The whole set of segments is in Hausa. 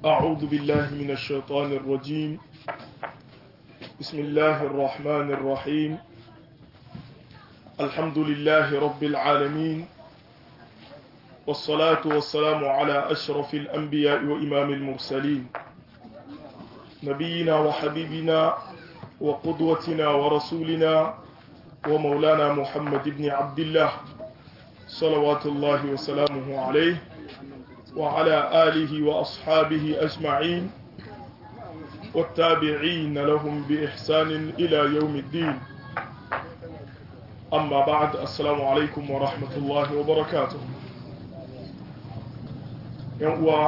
أعوذ بالله من الشيطان الرجيم بسم الله الرحمن الرحيم الحمد لله رب العالمين والصلاة والسلام على أشرف الأنبياء وإمام المرسلين نبينا وحبيبنا وقدوتنا ورسولنا ومولانا محمد بن عبد الله صلوات الله وسلامه عليه وعلى آله وأصحابه أجمعين والتابعين لهم بإحسان إلى يوم الدين أما بعد السلام عليكم ورحمة الله وبركاته ينقوى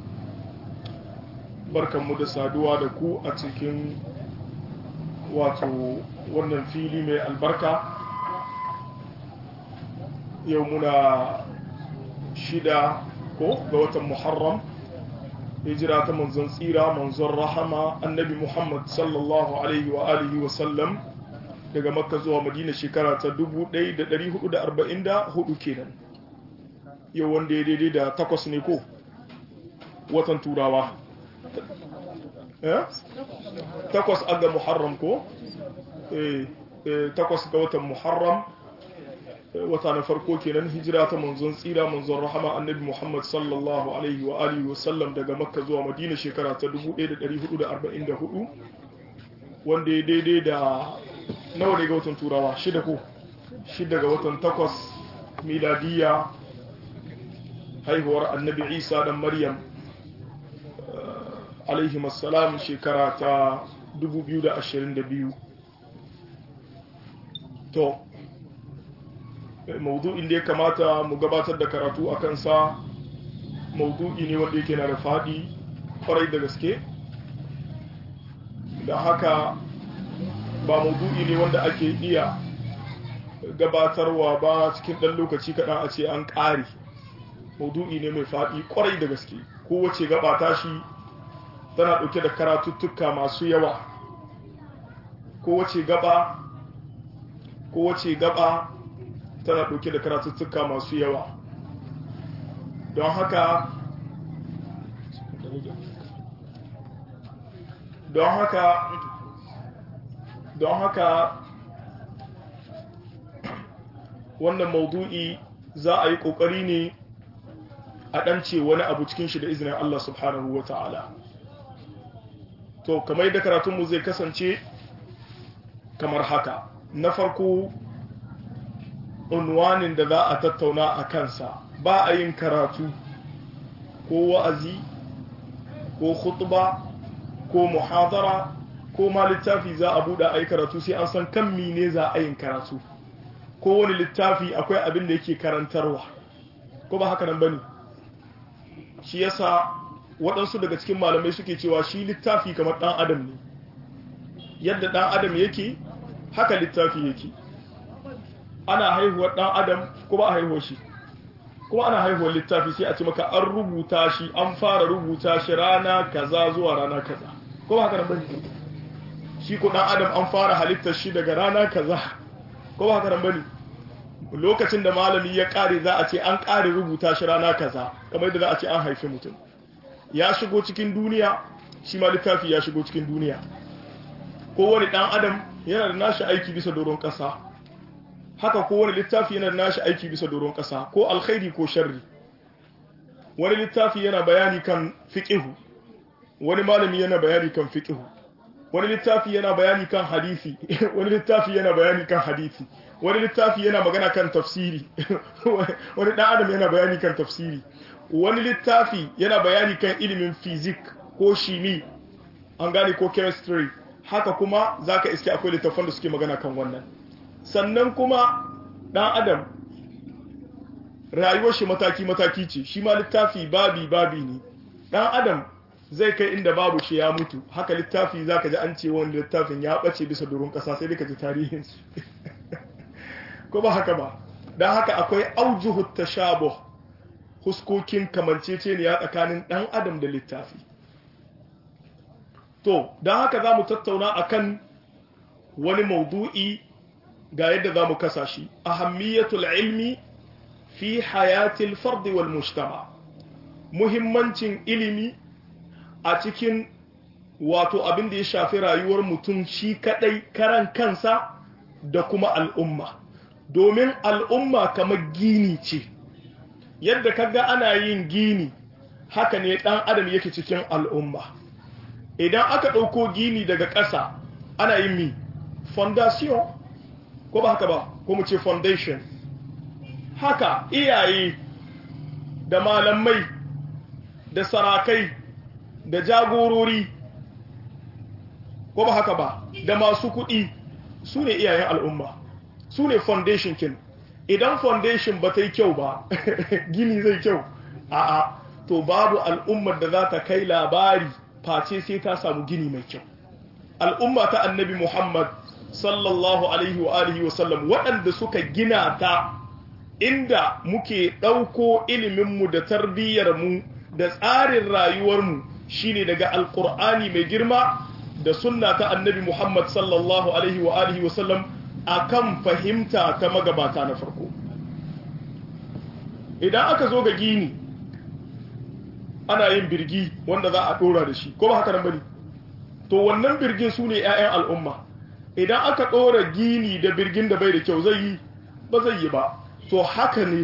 بركة مدسة دوا دكو أتكين واتو ونن فيلي من البركة يومنا شدة ko ga watan muharram hijira ta manzon tsira manzon rahama annabi muhammad sallallahu alaihi wa alihi wa sallam daga makka zuwa madina shekara ta 1444 kenan yau wanda ya daidai da takwas ne ko watan turawa takwas aga muharram ko takwas ga watan muharram wata na farko kenan hijira ta manzon tsira manzon rahama annabi Muhammad sallallahu alaihi wa alihi wa sallam daga Makka zuwa Madina shekara ta 1444 wanda ya daidai da nawa ne ga watan Turawa shida ko shida ga watan takwas miladiya haihuwar annabi Isa dan Maryam alaihi assalam shekara ta 2022 to maudu'in da ya kamata mu gabatar da karatu a kansa maudu'i ne wanda yake na da faɗi kwarai da gaske da haka ba maudu'i ne wanda ake iya gabatarwa ba cikin ɗan lokaci kaɗan a ce an ƙare maudu'i ne mai faɗi kwarai da gaske kowace gaba tashi tana ɗauke da karatuttuka masu yawa kowace gaba kowace gaba tana ɗauke da karatuttuka masu yawa don haka don haka don haka wannan maudu'i za a yi ƙoƙari ne a ɗance wani abu cikin shi da izinin Allah subhanahu wa ta'ala to kamar yadda karatunmu zai kasance kamar haka na farko unwanin da za a tattauna a kansa ba a yin karatu ko wa'azi ko khutba ko muhadara ko ma littafi za a buɗe a yi karatu sai an san kan mine za a yin karatu ko wani littafi akwai abin da yake karantarwa ko ba haka nan bane shi yasa waɗansu daga cikin malamai suke cewa shi littafi kamar ɗan adam ne yadda ɗan adam yake haka littafi yake ana haihuwar ɗan adam kuma a haihuwar shi kuma ana haihuwar littafi sai a ce maka an rubuta shi an fara rubuta shi rana kaza zuwa rana kaza kuma haka nan bane shi ko ɗan adam an fara halittar shi daga rana kaza kuma haka nan bane lokacin da malami ya kare za a ce an kare rubuta shi rana kaza kamar yadda za a ce an haifi mutum ya shigo cikin duniya shi ma littafi ya shigo cikin duniya kowane ɗan adam yana da nashi aiki bisa doron ƙasa haka ko wani littafi yana nashi aiki bisa doron ƙasa ko alkhairi ko sharri wani littafi yana bayani kan fiqihu wani malami yana bayani kan fiqihu wani littafi yana bayani kan hadisi wani littafi yana bayani kan hadisi wani littafi yana magana kan tafsiri wani dan adam yana bayani kan tafsiri wani littafi yana bayani kan ilimin fizik ko shimi an gane ko chemistry haka kuma zaka iske akwai littafan da suke magana kan wannan sannan kuma ɗan adam rayuwar shi mataki-mataki ce shi ma littafi babi-babi ne ɗan adam zai kai inda babu shi ya mutu haka littafi za ka ji an ce wani littafin ya ɓace bisa doron ƙasa sai ka ji tarihin su ko ba haka ba don haka akwai aujuhu tashabuh huskokin kamanceceniya tsakanin ɗan adam da littafi to don haka za mu tattauna akan wani maudu'i ga yadda za mu kasa shi ahammiyatul ilmi fi hayatil fardi wal mujtama muhimmancin ilimi a cikin wato abin da ya shafi rayuwar mutum shi kadai karan kansa da kuma al'umma domin al'umma kamar gini ce yadda kaga ana yin gini haka ne dan adam yake cikin al'umma idan aka ɗauko gini daga ƙasa ana yin mi fondation ko ba haka ba ko mu ce foundation haka iyaye da malamai da sarakai da jagorori ko ba haka ba da masu kuɗi su ne iyayen al'umma su ne foundation kin idan foundation ba ta yi kyau ba gini zai kyau a'a to babu al'ummar da za ta kai labari face sai ta samu gini mai kyau al'umma ta annabi muhammad sallallahu alaihi wa alihi wasallam waɗanda suka gina ta inda muke ɗauko iliminmu da tarbiyyarmu da tsarin rayuwarmu shine daga alƙur'ani mai girma da sunna ta annabi muhammad sallallahu alaihi wa alihi wasallam akan fahimta ta magabata na farko idan aka zo ga gini ana yin birgi wanda za a ɗora da shi ko ba haka nan bane to wannan birgin su ne 'ya'yan al'umma idan aka ɗora gini da birgin da bai da kyau zai yi ba zai yi ba to haka ne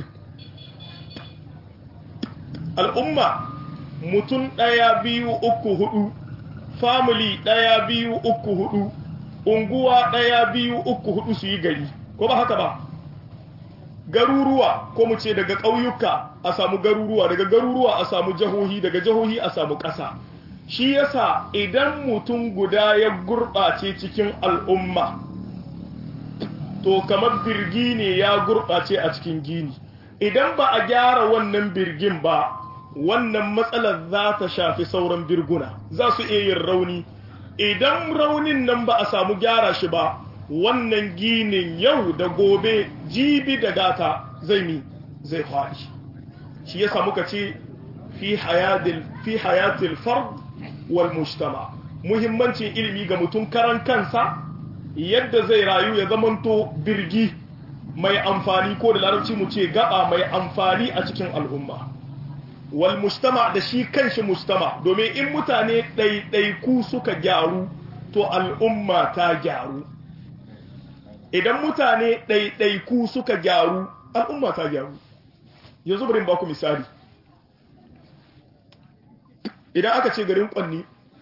al'umma mutum ɗaya biyu uku hudu family ɗaya biyu uku hudu unguwa ɗaya biyu uku hudu su yi gari ko ba haka ba garuruwa ko mu ce daga ƙauyuka a samu garuruwa daga garuruwa a samu jahohi daga jahohi a samu ƙasa shi yasa idan mutum guda ya gurɓace cikin al'umma to kamar birgi ne ya gurɓace a cikin gini idan ba a gyara wannan birgin ba wannan matsalar za ta shafi sauran birguna za su iya yin rauni idan raunin nan ba a samu gyara shi ba wannan ginin yau da gobe jibi da gata zai mi zai faɗi shi yasa muka ce fi hayatil fard wal mujtama muhimmancin ilimi ga mutum karan kansa yadda zai rayu ya zamanto birgi mai amfani ko da larabci mu ce gaba mai amfani a cikin al'umma wal mujtama da shi kanshi mujtama domin in mutane ɗaiɗaiku suka gyaru to al'umma ta gyaru idan mutane ɗaiɗaiku suka gyaru al'umma ta gyaru yanzu bari ba ku misali idan aka ce garin kwanni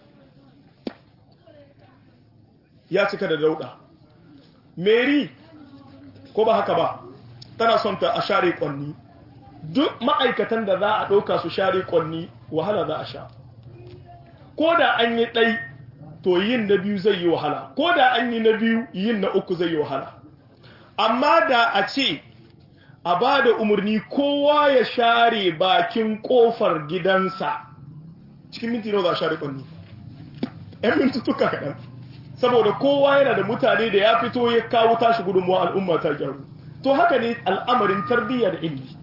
ya cika da dauda mary ko ba haka ba tana son ta a share kwanni duk ma'aikatan da za a ɗauka su share kwanni wahala za a sha ko da an yi ɗai to yin na biyu zai yi wahala ko da an yi na biyu yin na uku zai yi wahala amma da a ce a ba da umarni kowa ya share bakin kofar gidansa cikin minti nawa za a share kwanni ‘yan mintutuka kaɗan saboda kowa yana da mutane da ya fito ya kawo tashi gudunmuwa al'umma ta gyaru to haka ne al'amarin tarbiyya da ilimi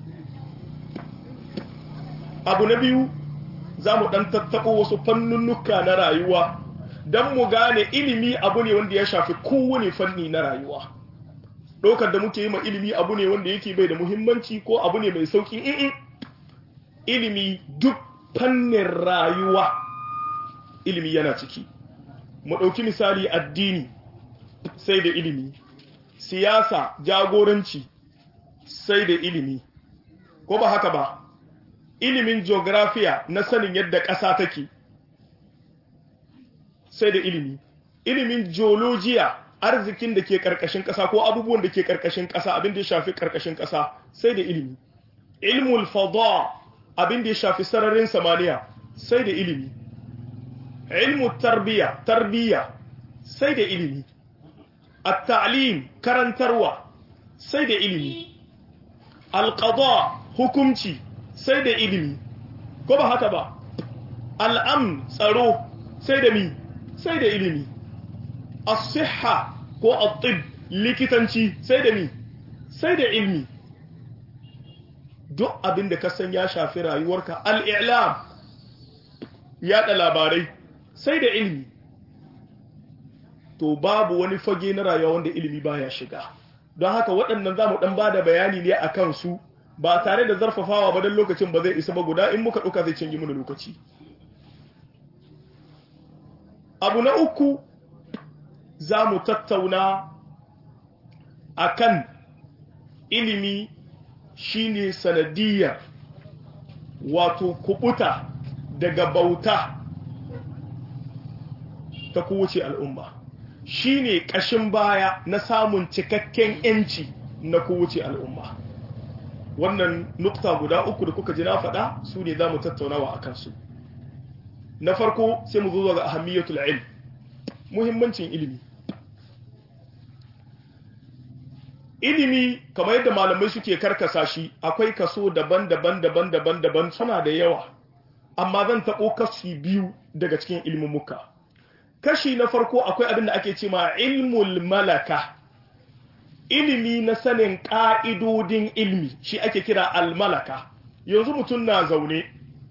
abu na biyu za mu ɗan tattaɓo wasu fannunnuka na rayuwa don mu gane ilimi abu ne wanda ya shafi kowane fanni na rayuwa ɗaukar da muke yi ma ilimi abu ne wanda yake bai da muhimmanci ko abu ne mai sauƙi in ilimi duk fannin rayuwa ilimi yana ciki mu ɗauki misali addini sai da ilimi siyasa jagoranci sai da ilimi ko ba haka ba ilimin geografiya na sanin yadda ƙasa take sai da ilimi ilimin geologiya arzikin da ke ƙarƙashin ƙasa ko abubuwan da ke ƙarƙashin ƙasa abin da ya shafi ƙarƙashin ƙasa sai da ilimi ilmul fada abin da ya shafi sararin samaniya sai da ilimi ilmu tarbiya tarbiya sai da ilimi at-ta'lim karantarwa sai da ilimi al-qada hukunci sai da ilimi ko ba haka ba al'amn tsaro sai da mi sai da ilimi as-sihha ko at-tib likitanci sai da mi sai da ilimi duk abin da ka san ya shafi rayuwarka al-i'lam yada labarai sai da ilimi to babu wani fage na rayuwa wanda ilimi baya shiga don haka waɗannan za mu ɗan ba da bayani ne a kansu ba tare da zarfafawa ba don lokacin ba zai isa ba guda in muka ɗauka zai canji mana lokaci abu na uku za mu tattauna akan ilimi shine sanadiyar wato kubuta daga bauta ta kowace al'umma shine ƙashin baya na samun cikakken ‘yanci na kowace al'umma wannan nukta guda uku da kuka ji na faɗa su ne za mu tattaunawa a kansu na farko sai mu zo ga ahammiyatul ilm muhimmancin ilimi ilimi kamar yadda malamai suke karkasa shi akwai kaso daban-daban daban-daban daban suna da yawa amma zan taɓo kashi biyu daga cikin ilmumuka kashi na farko akwai abin da ake ce ma ilmul malaka ilimi na sanin ƙa'idodin ilmi shi ake kira almalaka yanzu mutum na zaune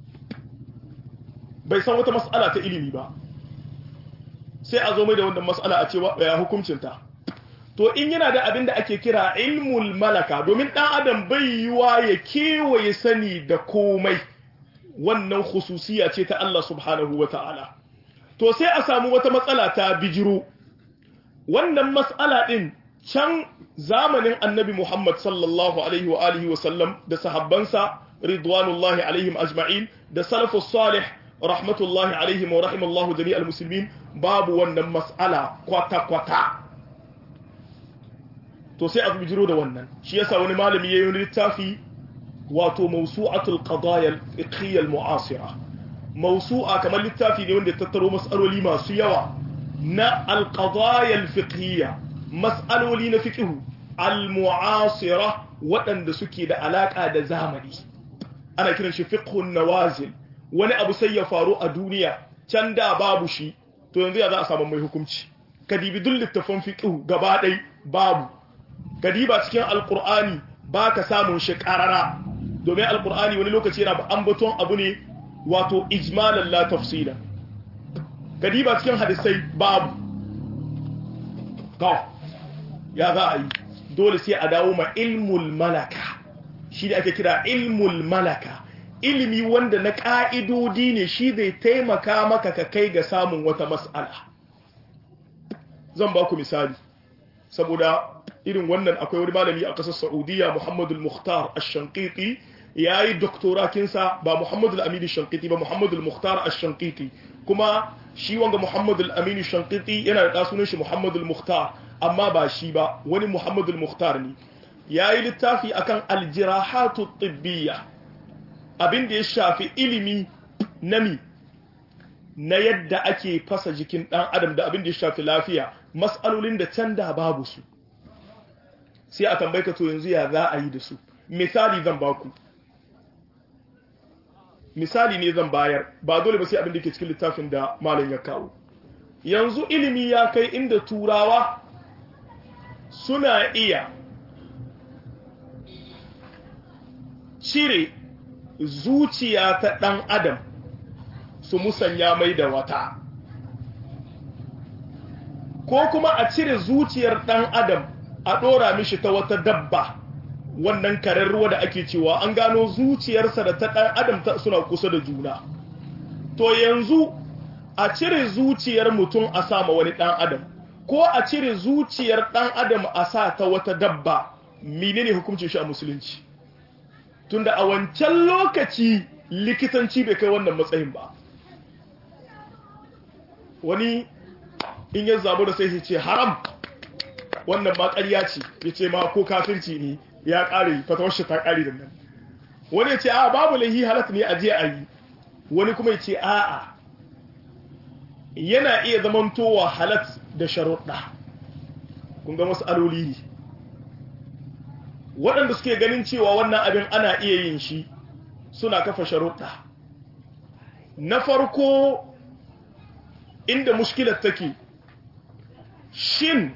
bai san wata mas'ala ta ilimi ba sai a zo mai da wannan mas'ala a cewa ya hukuncinta to in yana da abin da ake kira ilmul malaka domin ɗan adam bai yiwa ya kewaye sani da komai wannan khususiya ce ta Allah subhanahu wa ta'ala to sai a samu wata matsala ta bijiro wannan matsala ɗin can zamanin annabi Muhammad sallallahu alaihi wa alihi wa sallam da sahabbansa ridwanullahi alaihim ajma'in da salafus salih rahmatullahi alaihim wa rahimallahu jami'al muslimin babu wannan mas'ala kwata kwata to sai a bijiro da wannan shi yasa wani malami yayin littafi wato mawsu'atul qadaya al-fiqhiyya al-mu'asira mawsu'a kamar littafi ne wanda ya tattaro mas'aloli masu yawa na al-qadaya al-fiqhiyya mas'aloli na fiqhu al-mu'asira waɗanda suke da alaka da zamani ana kiran shi fiqhun nawazil wani abu sai ya faru a duniya can da babu shi to yanzu ya za a samu mai hukunci kadibi duk littafin fiqhu gaba ɗai babu kadiba cikin alqur'ani baka samun shi qarara domin alqur'ani wani lokaci yana ambaton abu ne wato ijmalan la tafsila kadiba cikin hadisai babu to ya za a yi dole sai a dawo ma ilmul malaka shi da ake kira ilmul malaka ilimi wanda na ƙa'idodi ne shi zai taimaka maka ka kai ga samun wata mas'ala zan ba ku misali saboda irin wannan akwai wani malami a ƙasar saudiya muhammadul muhtar ash-shankiti ya yi doktorakinsa ba muhammadul aminu shankiti ba muhammadul muhtar ash-shankiti kuma shi wanga muhammadul aminu shankiti yana da sunan shi muhammadul muhtar amma ba shi ba wani muhammadul muhtar ne ya yi littafi akan aljirahatu tibbiyya abin da ya shafi ilimi nami na yadda ake fasa jikin ɗan adam da abin da ya shafi lafiya matsalolin da can da babu su sai a tambayi ka to yanzu ya za a yi da su misali zan baku misali ne zan bayar ba dole ba sai abin da ke cikin littafin da malam ya kawo yanzu ilimi ya kai inda turawa suna iya cire zuciya ta ɗan adam su musanya mai da wata ko kuma a cire zuciyar ɗan adam a ɗora mishi ta wata dabba wannan karen ruwa da ake cewa an gano zuciyarsa da ta ɗan adam ta suna kusa da juna to yanzu a cire zuciyar mutum a sama wani ɗan adam ko a cire zuciyar ɗan adam a sa ta wata dabba menene hukuncin shi a musulunci tunda a wancan lokaci likitanci bai kai wannan matsayin ba wani in ya zabu da sai ya ce haram wannan ma ƙarya ce ya ce ma ko kafirci ne ya ƙare fatawar shi ta ƙare da nan wani ya ce a babu lahi halatta ne a je a yi wani kuma ya ce a'a yana iya zamantowa halat da sharuɗa kun ga masu aloli ne waɗanda suke ganin cewa wannan abin ana iya yin shi suna kafa sharuɗa na farko inda mushkilar take shin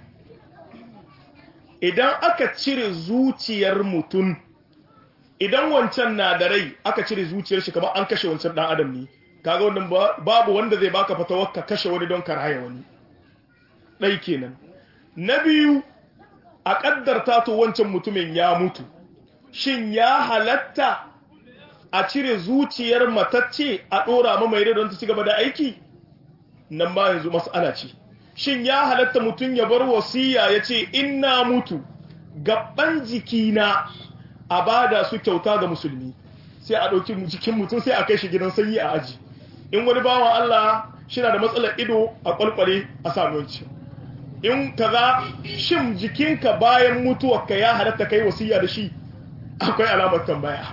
idan aka cire zuciyar mutum idan wancan na da rai aka cire zuciyar shi kamar an kashe wancan ɗan adam ne kaga wannan babu wanda zai baka fatawar ka kashe wani don karaya wani ɗai kenan na biyu a ƙaddarta to wancan mutumin ya mutu shin ya halatta a cire zuciyar matacce a ɗora ma mai don ta ci gaba da aiki nan ma yanzu mas'ala ce shin ya halatta mutum ya bar wasiya ya ce ina mutu gaban jikina a bada su kyauta ga musulmi sai a ɗauki jikin mutum sai a kai shi gidan sanyi a aji in wani bawan Allah shina da matsalar ido a kwalkwale a samunci in kaza shin jikinka bayan mutuwarka ya halatta kai wasiya da shi akwai alamar tambaya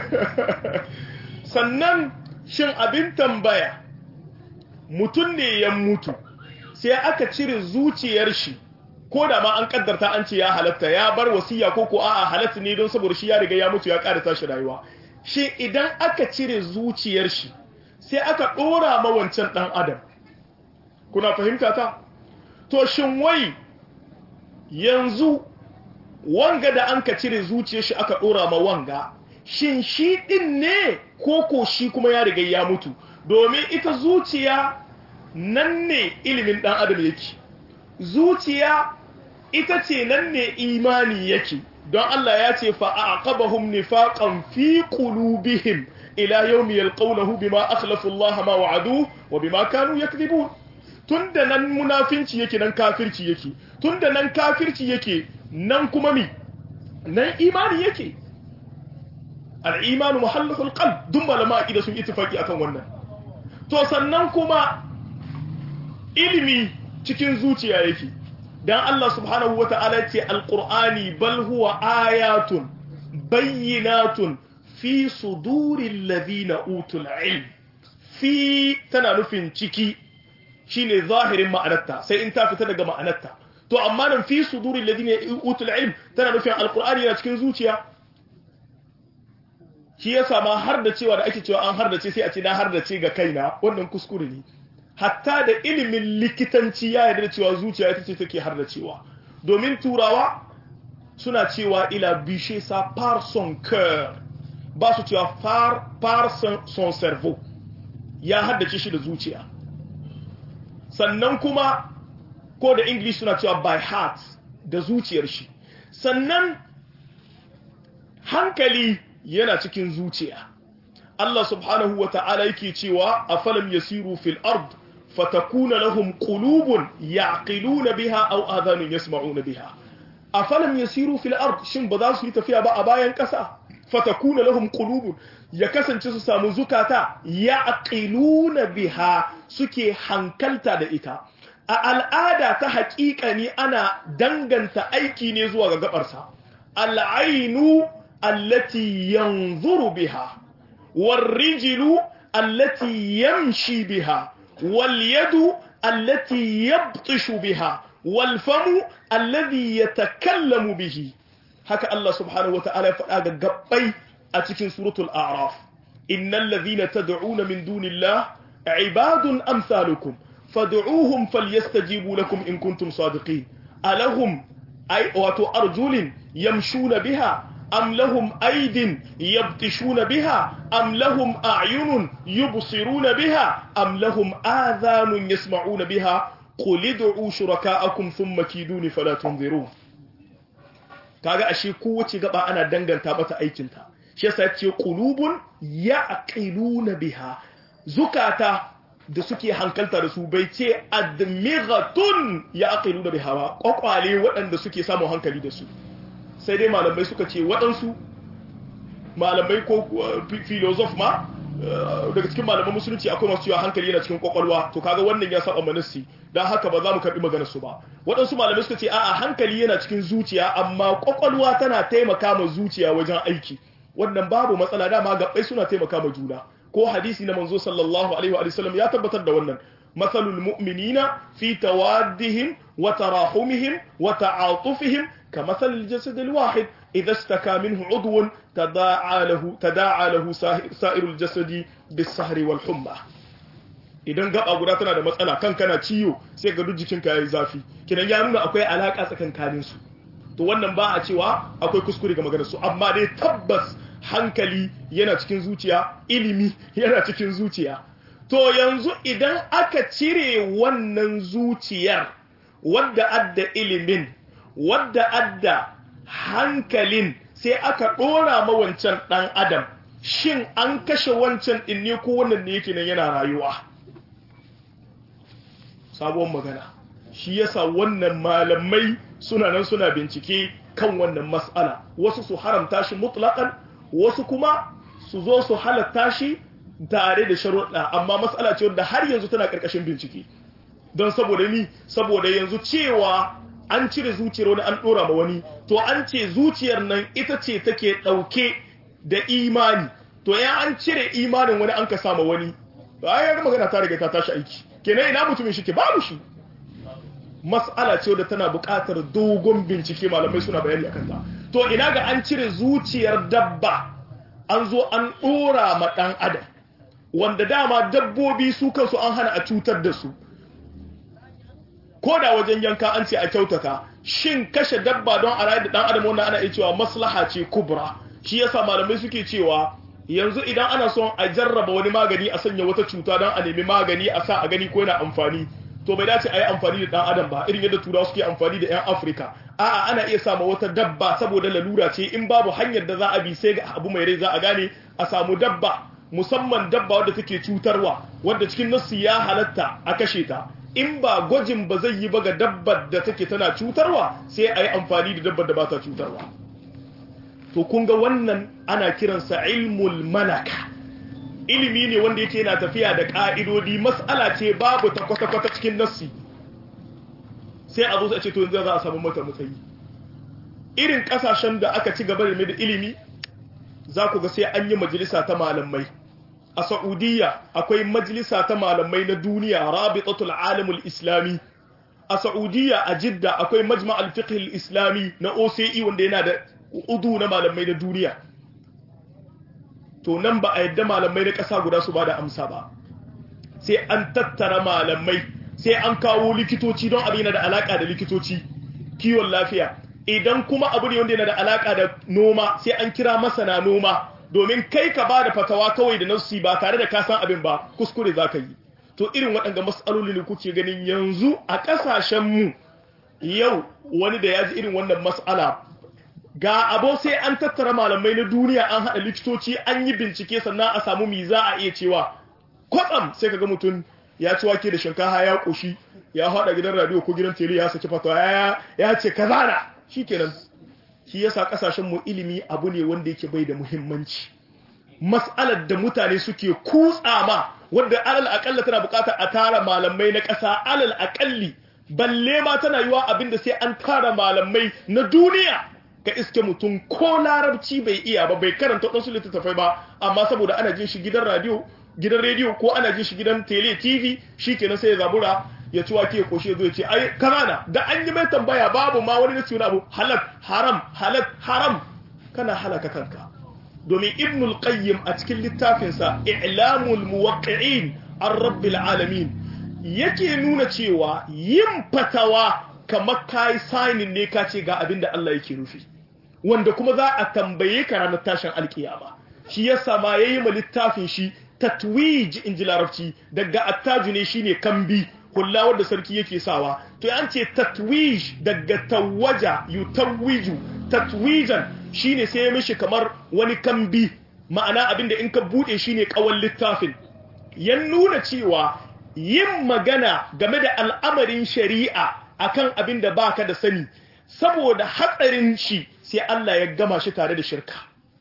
sannan shin abin tambaya mutum ne ya mutu sai aka cire zuciyar shi ko da ma an kaddarta an ce ya halatta ya bar wasiya ko ko a'a halatta ne don saboda shi ya riga ya mutu ya ƙara tashi rayuwa shi idan aka cire zuciyar shi sai aka ɗora ma wancan ɗan adam kuna fahimta ta to shin wai yanzu wanga da an ka cire zuciyar shi aka ɗora ma wanga shin shi ɗin ne ko ko shi kuma ya riga ya mutu domin ita zuciya nan ne ilimin ɗan adam yake zuciya ita ce nan ne imani yake don Allah ya ce fa'aqabahum nifaqan fi qulubihim ila yawmi yalqawnahu bima akhlafu Allah ma wa'adu wa bima kanu yakdhibun tunda nan munafinci yake nan kafirci yake tunda nan kafirci yake nan kuma mi nan imani yake al-iman muhallatul qalb dun malama aqida sun ittifaki akan wannan to sannan kuma ilimi cikin zuciya yake dan Allah subhanahu wata'ala ce alqur'ani bal huwa ayatun bayyinatun fi suduril ladina utul ilm fi tana nufin ciki shine zahirin ma'anarta sai in ta fita daga ma'anarta to amma nan fi suduril ladina utul ilm tana nufin alqur'ani yana cikin zuciya shi yasa ma har da cewa da ake cewa an har da ce sai a ce na har da ce ga kaina wannan kuskure ne hatta da ilimin likitanci ya yarda cewa zuciya ita ce take har da cewa domin turawa suna cewa ila bishe sa par son cœur ba su cewa par, par son, son cerveau ya haddace shi da zuciya sannan kuma ko da english suna cewa by heart da zuciyar shi sannan hankali yana cikin zuciya Allah subhanahu wa ta'ala yake cewa afalam yasiru fil ard fatakuna lahum qulubun yaqiluna biha aw adhanun yasma'una biha afalam yasiru fil ard shin ba za su yi tafiya ba a bayan kasa fatakuna lahum qulubun ya kasance su samu zukata yaqiluna biha suke hankalta da ita a al'ada ta haƙiƙa ne ana danganta aiki ne zuwa ga gabarsa al'ainu allati yanzuru biha والرجل التي يمشي بها واليد التي يبطش بها والفم الذي يتكلم به هكا الله سبحانه وتعالى فقال قبي أتكين سورة الأعراف إن الذين تدعون من دون الله عباد أمثالكم فادعوهم فليستجيبوا لكم إن كنتم صادقين ألهم أي أرجل يمشون بها أم لهم أيد يبطشون بها أم لهم أعين يبصرون بها أم لهم آذان يسمعون بها قل ادعوا شركاءكم ثم كيدون فلا تنظرون kaga ashe kowace gaba ana danganta mata aikinta shi yasa yace qulubun yaqiluna biha zukata da suke hankalta da su bai ce admighatun yaqiluna biha ba kwakwale waɗanda suke samun hankali da su sai dai malamai suka ce waɗansu malamai ko filozof ma daga cikin malaman musulunci akwai masu cewa hankali yana cikin kwakwalwa to kaga wannan ya saba manassi don haka ba za mu karɓi maganar su ba waɗansu malamai suka ce a'a hankali yana cikin zuciya amma kwakwalwa tana taimaka ma zuciya wajen aiki wannan babu matsala dama gaɓai suna taimaka ma juna ko hadisi na manzo sallallahu alaihi wa sallam ya tabbatar da wannan mathalul mu'minina fi tawaddihim wa tarahumihim wa ta'atufihim كمثل الجسد الواحد إذا استكى منه عضو تداعى له تداعى له سائر الجسد بالسهر والحمى idan gaba guda tana da matsala kan kana ciwo sai ga duk jikinka yayi zafi kidan ya nuna akwai alaka tsakankanin su to wannan ba a cewa akwai kuskure ga maganar su amma dai tabbas hankali yana cikin zuciya ilimi yana cikin zuciya to yanzu idan aka cire wannan zuciyar wadda adda ilimin wadda adda hankalin sai aka ɗora ma wancan ɗan adam shin an kashe wancan ɗin ne ko wannan ne yake nan yana rayuwa sabuwar magana shi yasa wannan malamai suna nan suna bincike kan wannan mas'ala wasu su haramta shi mutlaqan wasu kuma su zo su halatta shi tare da sharuɗa amma mas'ala ce wanda har yanzu tana ƙarƙashin bincike don saboda ni saboda yanzu cewa an cire zuciyar wani an ɗora ma wani to an ce zuciyar nan ita ce take ɗauke da imani to ya an cire imanin wani an ka sama wani bayan magana ta riga ta tashi aiki kenan ina mutumin shi ke babu shi mas'ala ce da tana buƙatar dogon bincike malamai suna bayani akan ta to ina ga an cire zuciyar dabba an zo an ɗora ma ɗan adam wanda dama dabbobi su kansu an hana a cutar da su ko da wajen yanka an ce a kyautata shin kashe dabba don a rayu da ɗan adam wannan ana iya cewa maslaha ce kubra shi yasa malamai suke cewa yanzu idan ana son a jarraba wani magani a sanya wata cuta don a nemi magani a sa a gani ko yana amfani to bai dace a yi amfani da dan adam ba irin yadda turawa suke amfani da yan afirka a'a ana iya sama wata dabba saboda lalura ce in babu hanyar da za a bi sai ga abu mai rai za a gane a samu dabba musamman dabba wadda take cutarwa wadda cikin nassi ya halatta a kashe ta in ba gwajin ba zai yi ba ga dabbar da take tana cutarwa sai a yi amfani da dabbar da ba ta cutarwa to kun ga wannan ana kiransa ilmul malaka ilimi ne wanda yake yana tafiya da ƙa'idodi mas'ala ce babu ta kwata-kwata cikin nassi sai a zo a ce to yanzu za a samu mata matsayi irin ƙasashen da aka ci gaba da da ilimi za ku ga sai an yi majalisa ta malamai a Saudiya akwai majalisa ta malamai na duniya rabitatul alamul islami a Saudiya a Jidda akwai majma'al fiqh islami na OCE wanda yana da udu na malamai na duniya to nan ba a yadda malamai na ƙasa guda su ba da amsa ba sai an tattara malamai sai an kawo likitoci don abin yana da alaka da likitoci kiwon lafiya idan kuma abu ne wanda yana da alaka da noma sai an kira masana noma domin kai ka ba da fatawa kawai da nassi ba tare da ka san abin ba kuskure za ka yi to irin waɗanda matsaloli ne kuke ganin yanzu a ƙasashenmu yau wani da ya ji irin wannan mas'ala ga abo sai an tattara malamai na duniya an haɗa likitoci an yi bincike sannan a samu mi za a iya cewa kwatsam sai kaga mutum ya ci wake da shinkafa ya ƙoshi ya haɗa gidan radio ko gidan tele ya saki fatawa ya ce kaza na shikenan shi yasa kasashen mu ilimi abu ne wanda yake bai da muhimmanci mas'alar da mutane suke kutsa ma wanda alal akalla tana bukatar a tara malamai na ƙasa alal akalli balle ma tana yiwa abinda sai an tara malamai na duniya ka iske mutum ko larabci bai iya ba bai karanta wadansu littattafai ba amma saboda ana jin shi gidan radio gidan rediyo ko ana jin shi gidan tele tv shikenan sai ya zabura ya ci wake ya koshe zo ya ce ai kanana da an yi mai tambaya babu ma wani nasi abu halal haram halal haram kana halaka kanka domin ibnul qayyim a cikin littafinsa i'lamul muwaqqi'in an rabbil alamin yake nuna cewa yin fatawa kamar kai signing ne ka ce ga abin da Allah yake nufi wanda kuma za a tambaye ka ranar tashin alkiyama shi yasa ma yayi ma littafin shi tatwij in ji larabci daga attaju ne shine kambi hulla wadda sarki yake sawa to an ce tatwij daga tawaja yutawiju tatwijan shine sai ya mishi kamar wani kambi ma'ana abinda in ka bude shine kawan littafin ya nuna cewa yin magana game da al'amarin shari'a akan abinda baka da sani saboda hatsarin shi sai Allah ya gama shi tare da shirka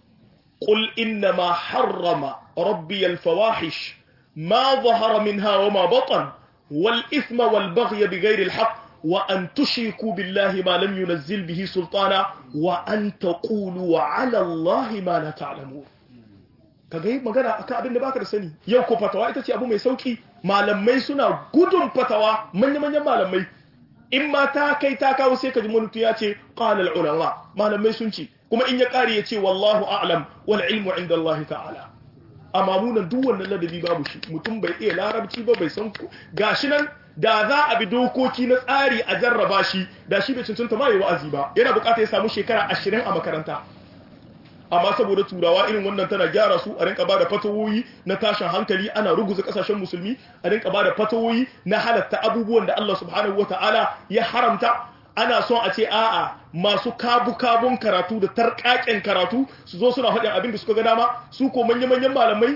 qul inna ma harrama rabbi al-fawahish ma zahara minha wa ma batan والإثم والبغي بغير الحق وأن تشركوا بالله ما لم ينزل به سلطانا وأن تقولوا على الله ما لا تعلمون kaga yi magana akan abin da baka da sani yau ko fatawa ita ce abu mai sauki malamai suna gudun fatawa manya-manyan malamai in ma ta kai ta kawo sai ka ji mutu ya ce qala al-ulama malamai sun ce kuma in ya kare ya ce wallahu a'lam wal ilmu inda Allah ta'ala amma munan duk wannan ladabi babu shi mutum bai iya larabci ba bai san gashi nan da za a bi dokoki na tsari a jarraba shi da shi bai cancanta ma yi wa'azi ba yana bukata ya samu shekara ashirin a makaranta amma saboda turawa irin wannan tana gyara su a rinka bada fatawoyi na tashin hankali ana ruguza kasashen musulmi a rinka bada fatawoyi na halatta abubuwan da Allah subhanahu wataala ya haramta ana son a ce a'a masu kabu-kabun karatu da tarkaken karatu su zo suna faɗin abin da suka ga dama su ko manya-manyan malamai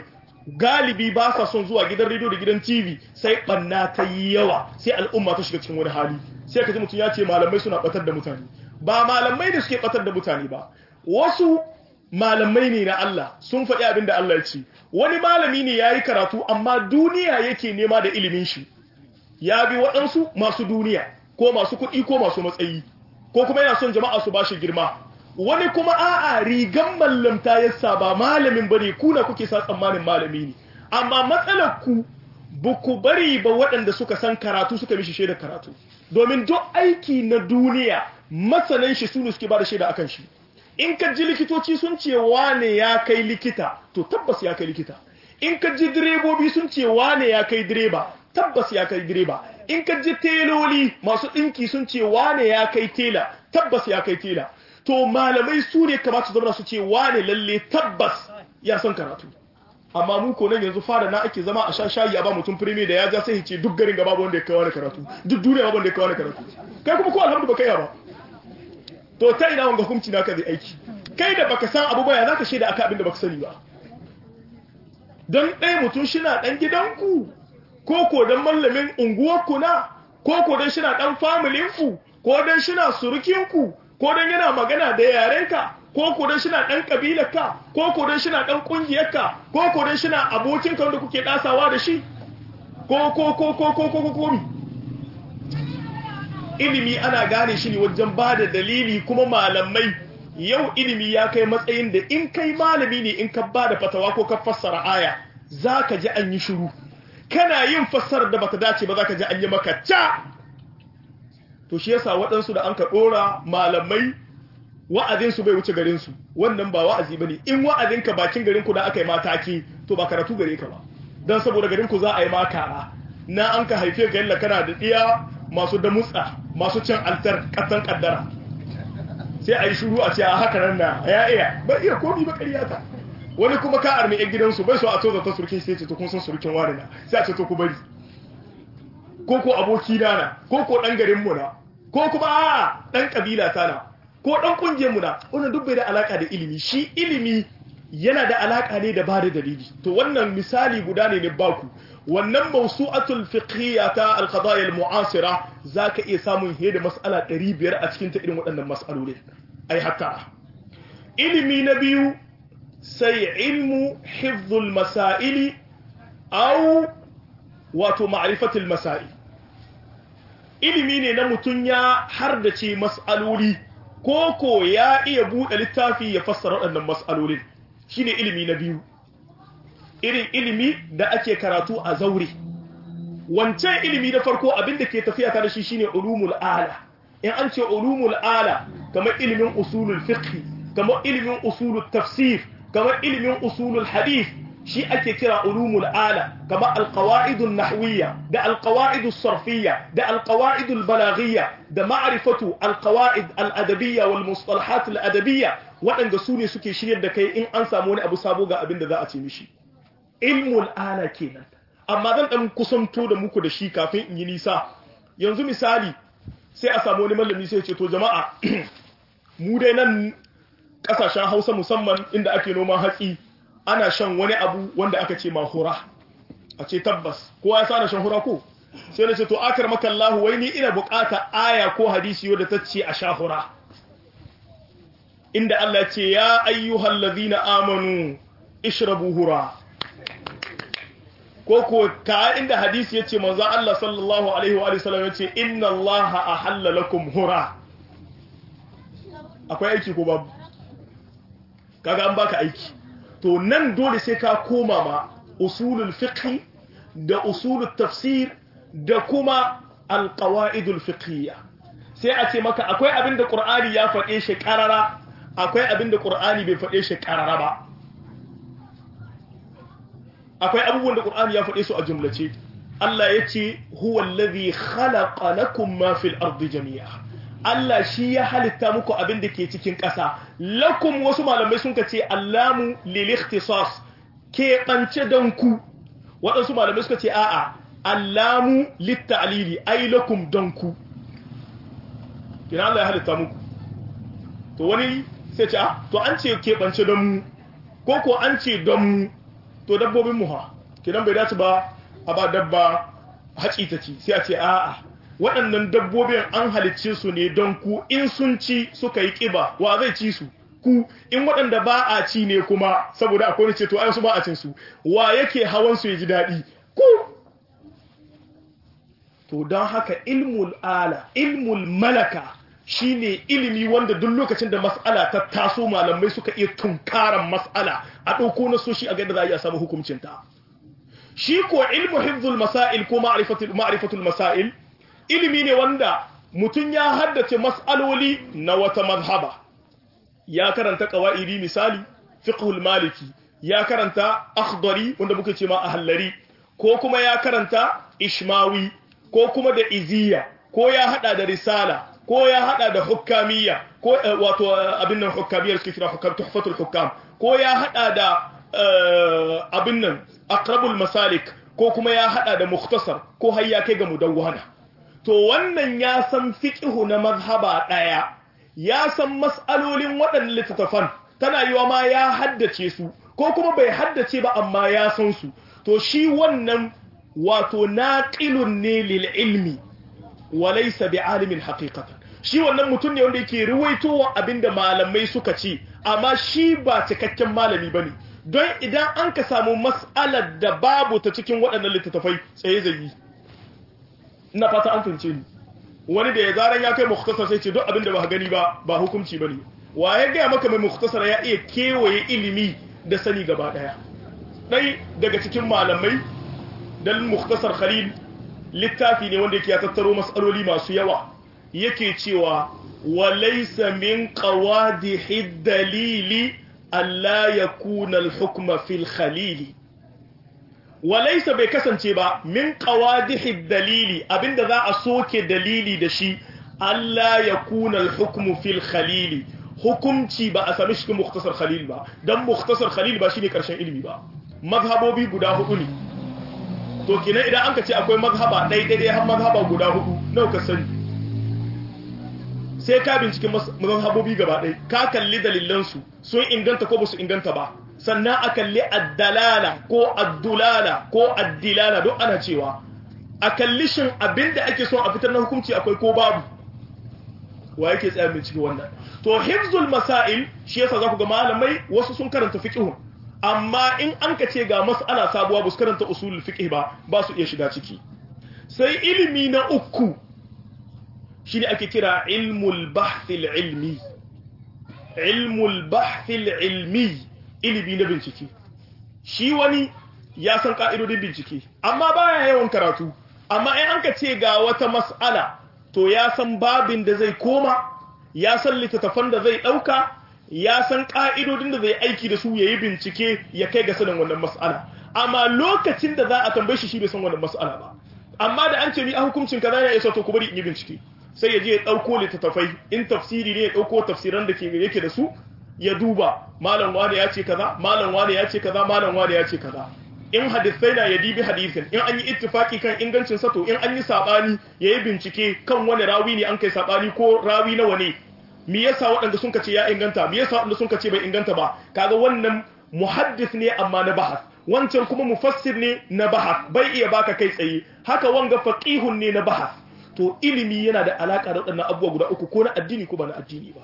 galibi ba sa son zuwa gidan rediyo da gidan tv sai banna ta yi yawa sai al'umma ta shiga cikin wani hali sai ka ji mutum ya ce malamai suna batar da mutane ba malamai da suke batar da mutane ba wasu malamai ne na Allah sun faɗi abin da Allah ya ce wani malami ne ya yi karatu amma duniya yake nema da ilimin shi ya bi waɗansu masu duniya ko masu kuɗi ko masu matsayi ko kuma yana son jama'a su bashi girma wani kuma a'a rigan mallamta yasa ba malamin bane ku na kuke sa tsammanin malami ne amma matsalar ku buku bari ba waɗanda suka san karatu suka mishi shaidar karatu domin duk aiki na duniya masanan shi sune suke bada shaida akan shi in ka ji likitoci sun ce wane ya kai likita to tabbas ya kai likita in ka ji direbobi sun ce wane ya kai direba tabbas ya kai direba in ka ji teloli masu ɗinki sun ce wane ya kai tela tabbas ya kai tela to malamai su ne kamata su zama su ce wane lalle tabbas ya san karatu amma mu ko nan yanzu fara na ake zama a sha shayi a ba mutum firime da ya ja sai ce duk garin gaba wanda ya kai wani karatu duk duniya babu wanda ya kai wani karatu kai kuma ko alhamdu baka yi ba to ta ina wanga hukunci na ka zai aiki kai da baka san abu ba ya zaka shaida aka abin da baka sani ba don ɗaya mutum shina ɗan gidanku ko ko don mallamin unguwarku na ko ko don shina ɗan familinku ko don shina surukinku ko don yana magana da yarenka ko ko don shina ɗan ƙabilarka ko ko don shina ɗan ƙungiyarka ko ko don shina abokinka wanda kuke ɗasawa da shi ko ko ko ko ko ko ko mi ilimi ana gane shi ne wajen ba da dalili kuma malamai yau ilimi ya kai matsayin da in kai malami ne in ka ba da fatawa ko ka fassara aya za ka ji an yi shiru kana yin fassarar da bata dace ba za ka ji an yi maka ca to shi yasa waɗansu da an ka ɗora malamai wa'azinsu bai wuce garinsu wannan ba wa'azi ba ne in wa'azinka bakin garinku da aka yi mataki to ba karatu gare ka ba don saboda garinku za a yi makara na an ka haife ka yalla kana da ɗiya masu damutsa masu cin altar ƙasan ƙaddara sai a yi shuru a ce a haka nan na ya iya ba iya komi ba ƙaryata wani kuma ka armi yan gidansu bai so a toza ta surkin sai ce to kun san surkin wani na sai a ce to ku bari ko ko aboki na na ko ko dan garin mu na ko kuma a dan kabila ta na ko dan kungiyar mu na wannan duk bai da alaka da ilimi shi ilimi yana da alaka ne da bada dalili to wannan misali guda ne ne baku wannan mawsu'atul fiqhiyya ta al-qadaya al-mu'asira zaka iya samun hede mas'ala 500 a cikin ta irin waɗannan mas'alolin ai hatta ilimi na biyu sai ilmu hifdhul masaili aw wato ma'rifatul masail ilimi ne na mutun ya hardace mas'aloli ko ko ya iya buɗe littafi ya fassara waɗannan mas'alolin shine ilimi na biyu irin ilimi da ake karatu a zaure wancan ilimi na farko abinda ke tafiya tare shi shine ulumul ala in an ce ulumul ala kamar ilimin usulul fiqh kamar ilimin usulul tafsir kamar ilimin usulul hadith shi ake kira ulumul ala kamar alqawaidun nahwiyya da alqawaidus sarfiyya da alqawaidul balaghiyya da ma'rifatu alqawaid aladabiyya wal mustalahat aladabiyya waɗanda su ne suke shiryar da kai in an samu wani abu sabo ga abin da za a ce mishi ilmul ala kenan amma zan dan kusanto da muku da shi kafin in yi nisa yanzu misali sai a samu wani mallami sai ya ce to jama'a mu dai nan kasashen Hausa musamman inda ake noman hatsi ana shan wani abu wanda aka ce mahura a ce tabbas kowa ya sana shan hura ko sai na ce to akar makallahu wai ni ina bukata aya ko hadisi wadda ta ce a sha hura inda Allah ce ya ayyuhal ladhina amanu ishrabu hura ko ko ka inda hadisi yace manzo Allah sallallahu alaihi wa sallam yace inna Allah ahalla lakum hura akwai aiki ko babu kaga an baka aiki to nan dole sai ka koma ma usulul fiqh da usulul tafsir da kuma alqawaidul fiqhiyya sai a ce maka akwai abin da qur'ani ya faɗe shi karara akwai abin da qur'ani bai faɗe shi karara ba akwai abubuwan da Qur'ani ya faɗe su a jumlace Allah ya ce huwa allazi khalaqa lakum ma fil ardi jami'a Allah shi ya halitta muku abin da ke cikin ƙasa lakum wasu malamai sun ka ce allamu lil ikhtisas ke bance dan ku waɗansu malamai suka ce a'a allamu lit ta'lili ai lakum dan ku kina Allah ya halitta muku to wani sai ce to an ce ke bance dan mu ko ko an ce don mu to to dabbobin mu ha kidan bai dace ba a ba dabba haci ta ci sai a ce a'a waɗannan dabbobin an halicce su ne don ku in sun ci suka yi ƙiba wa zai ci su ku in waɗanda ba a ci ne kuma saboda akwai wani ce to ai su ba a cin su wa yake hawan su ya ji daɗi ku to don haka ilmul ala ilmul malaka shine ilimi wanda duk lokacin da mas'ala ta taso malamai suka iya tunkaran mas'ala a ɗauko na soshi a gada za a iya samu hukuncinta shi ko ilmu hifzul masail ko ma'rifatul masail ilimi ne wanda mutum ya haddace mas'aloli na wata mazhaba ya karanta qawaidi misali fiqhul maliki ya karanta akhdari wanda muke ce ma ahallari ko kuma ya karanta ishmawi ko kuma da iziya ko ya hada da risala ko ya hada da hukkamiyya ko wato abin nan hukkamiyyar suke kira hukam tuhfatul hukam ko ya hada da abin nan aqrabul masalik ko kuma ya hada da mukhtasar ko har ya kai ga mudawwana to wannan ya san fiqhu na mazhaba daya ya san mas'alolin waɗannan littattafan tana yiwa ma ya haddace su ko kuma bai haddace ba amma ya san su to shi wannan wato naqilun ne lil ilmi wa laysa bi'alimin haqiqatan shi wannan mutum ne wanda yake ruwaitowa abinda malamai suka ce amma shi ba cikakken malami bane don idan an ka samu mas'alar da babu ta cikin waɗannan littattafai tsaye zai ina fata an fahimce ni wani da ya zaran ya kai mukhtasar sai ce duk abin da ba gani ba ba hukunci bane wa ya ga maka mai mukhtasar ya iya kewaye ilimi da sani gaba daya dai daga cikin malamai dan mukhtasar khalil littafi ne wanda yake ya tattaro mas'aloli masu yawa yake cewa wa laysa min qawadihi dalili alla yakuna al-hukma fil khalili walaisa bai kasance ba min qawadihi dalili abinda za a soke dalili da shi Allah ya kuna al-hukmu fil khalili hukumci ba a sami cikin mukhtasar khalil ba dan mukhtasar khalil ba shine karshen ilimi ba mazhabobi guda hudu ne to kina idan an ka ce akwai mazhaba dai dai har mazhaba guda hudu nawa ka sani sai ka binciki mazhabobi gaba ɗaya ka kalli dalilansu sun inganta ko ba su inganta ba sannan a kalli addalala ko addulala ko addilala don ana cewa a kalli shin abinda ake son a fitar na hukunci akwai ko babu wa yake tsaya bincike wannan to hifzul masail shi yasa za ku ga malamai wasu sun karanta fiqh amma in an ka ce ga mas'ala sabuwa ba su karanta usulul fiqh ba ba su iya shiga ciki sai ilimi na uku shine ake kira ilmul bahthil ilmi ilmul bahthil ilmi ilimi na bincike shi wani ya san ka'idodin bincike amma baya yawan karatu amma in an ka ce ga wata mas'ala to ya san babin da zai koma ya san littattafan da zai ɗauka ya san ka'idodin da zai aiki da su ya yi bincike ya kai ga sanin wannan mas'ala amma lokacin da za a tambaye shi shi bai san wannan mas'ala ba amma da an ce ni a hukuncin kaza ya isa to ku bari in yi bincike sai ya je ya ɗauko littattafai in tafsiri ne ya ɗauko tafsiran da yake da su ya duba malam wane ya ce kaza malam wane ya ce kaza malam wane ya ce kaza in hadisai na ya dibi hadisin in an yi ittifaki kan ingancin sa to in an yi sabani yayi bincike kan wani rawi ne an kai sabani ko rawi nawa ne me yasa waɗanda sun kace ya inganta me yasa waɗanda sun kace bai inganta ba kaga wannan muhaddis ne amma na bahas wancan kuma mufassir ne na bahas bai iya baka kai tsaye haka wanga faqihun ne na bahas to ilimi yana da alaka da waɗannan abubuwa guda uku ko na addini ko ba na addini ba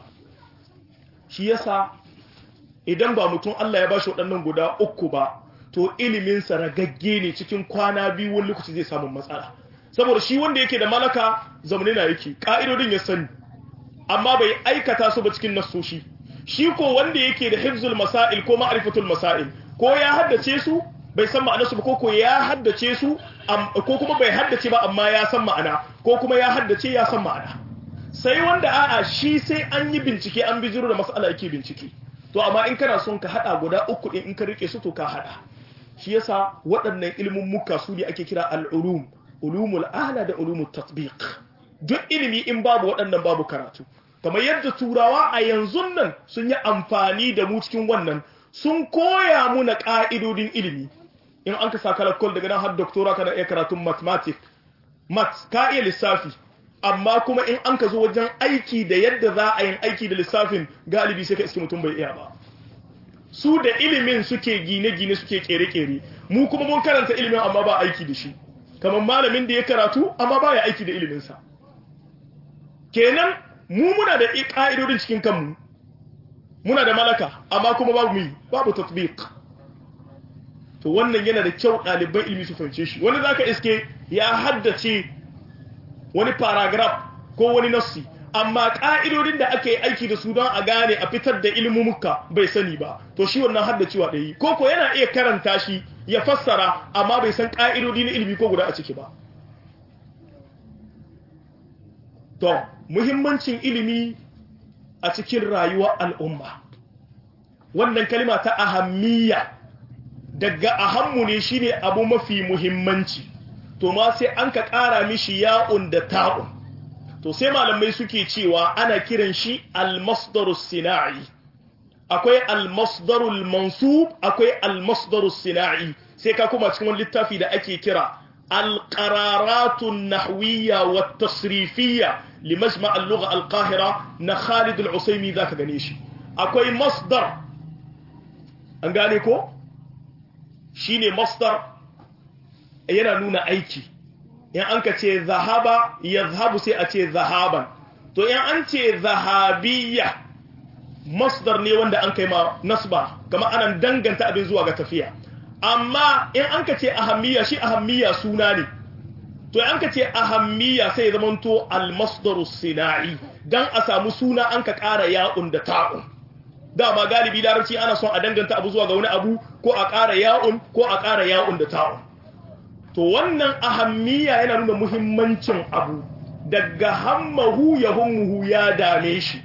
shi yasa idan ba mutum Allah ya bashi waɗannan guda uku ba to iliminsa ragagge ne cikin kwana biyu wani lokaci zai samu matsala saboda shi wanda yake da malaka zamani na yake ka'idodin ya sani amma bai aikata su ba cikin nassoshi shi ko wanda yake da hifzul masail ko ma'rifatul masail ko ya haddace su bai san ma'anarsu ba ko ko ya haddace su ko kuma bai haddace ba amma ya san ma'ana ko kuma ya haddace ya san ma'ana sai wanda a'a shi sai an yi bincike an bijiro da mas'ala yake bincike to amma in kana son ka hada guda uku din in ka rike su to ka hada shi yasa waɗannan ilimin muka su ne ake kira al-ulum ulumul ala da ulumut tatbiq duk ilimi in babu waɗannan babu karatu kamar yadda turawa a yanzu nan sun yi amfani da mu cikin wannan sun koya muna ka'idodin ilimi in an ka saka lakkol daga nan har doctora kana iya karatun mathematics maths ka iya lissafi amma kuma in an ka zo wajen aiki da yadda za a yin aiki da lissafin galibi sai ka iske mutum bai iya ba su da ilimin suke gine-gine suke kere-kere mu kuma mun karanta ilimin amma ba aiki da shi kamar malamin da ya karatu amma ba ya aiki da iliminsa kenan mu muna da ƙa'idodin cikin kanmu muna da malaka amma kuma babu mu babu tatbiq to wannan yana da kyau ɗaliban ilimi su fahimce shi wani zaka iske ya haddace wani paragraph ko wani nassi amma ƙa'idodin da ake aiki da su don a gane a fitar da ilmumuka bai sani ba to shi wannan haddacewa ɗaya ko ko yana iya karanta shi ya fassara amma bai san ƙa'idodi na ilimi ko guda a ciki ba to muhimmancin ilimi a cikin rayuwar al'umma wannan kalima ta ahammiya daga ahammu ne shine abu mafi muhimmanci to ma sai an ka ƙara mishi ya'un da ta'un to sai malamai suke cewa ana kiran shi al-masdarus sina'i akwai al-masdarul mansub akwai al-masdarus sina'i sai ka kuma cikin wani littafi da ake kira al-qararatun nahwiyya wa tasrifiyya li majma' al-lugha al-qahira na Khalid al-Usaymi zaka gane shi akwai masdar an gane ko shine masdar yana nuna aiki in an ka ce zahaba yazhabu sai a ce zahaban to in an ce zahabiyya masdar ne wanda an kai ma nasba kama anan danganta abin zuwa ga tafiya amma in an ka ce ahammiya shi ahammiya suna ne to an ka ce ahammiya sai ya zamanto almasdaru sina'i dan a samu suna an ka ƙara ya'un da ta'un dama galibi larabci ana son a danganta abu zuwa ga wani abu ko a ƙara ya'un ko a ƙara ya'un da ta'un to wannan ahammiya yana nuna muhimmancin abu daga hammahu ya hummuhu ya dame shi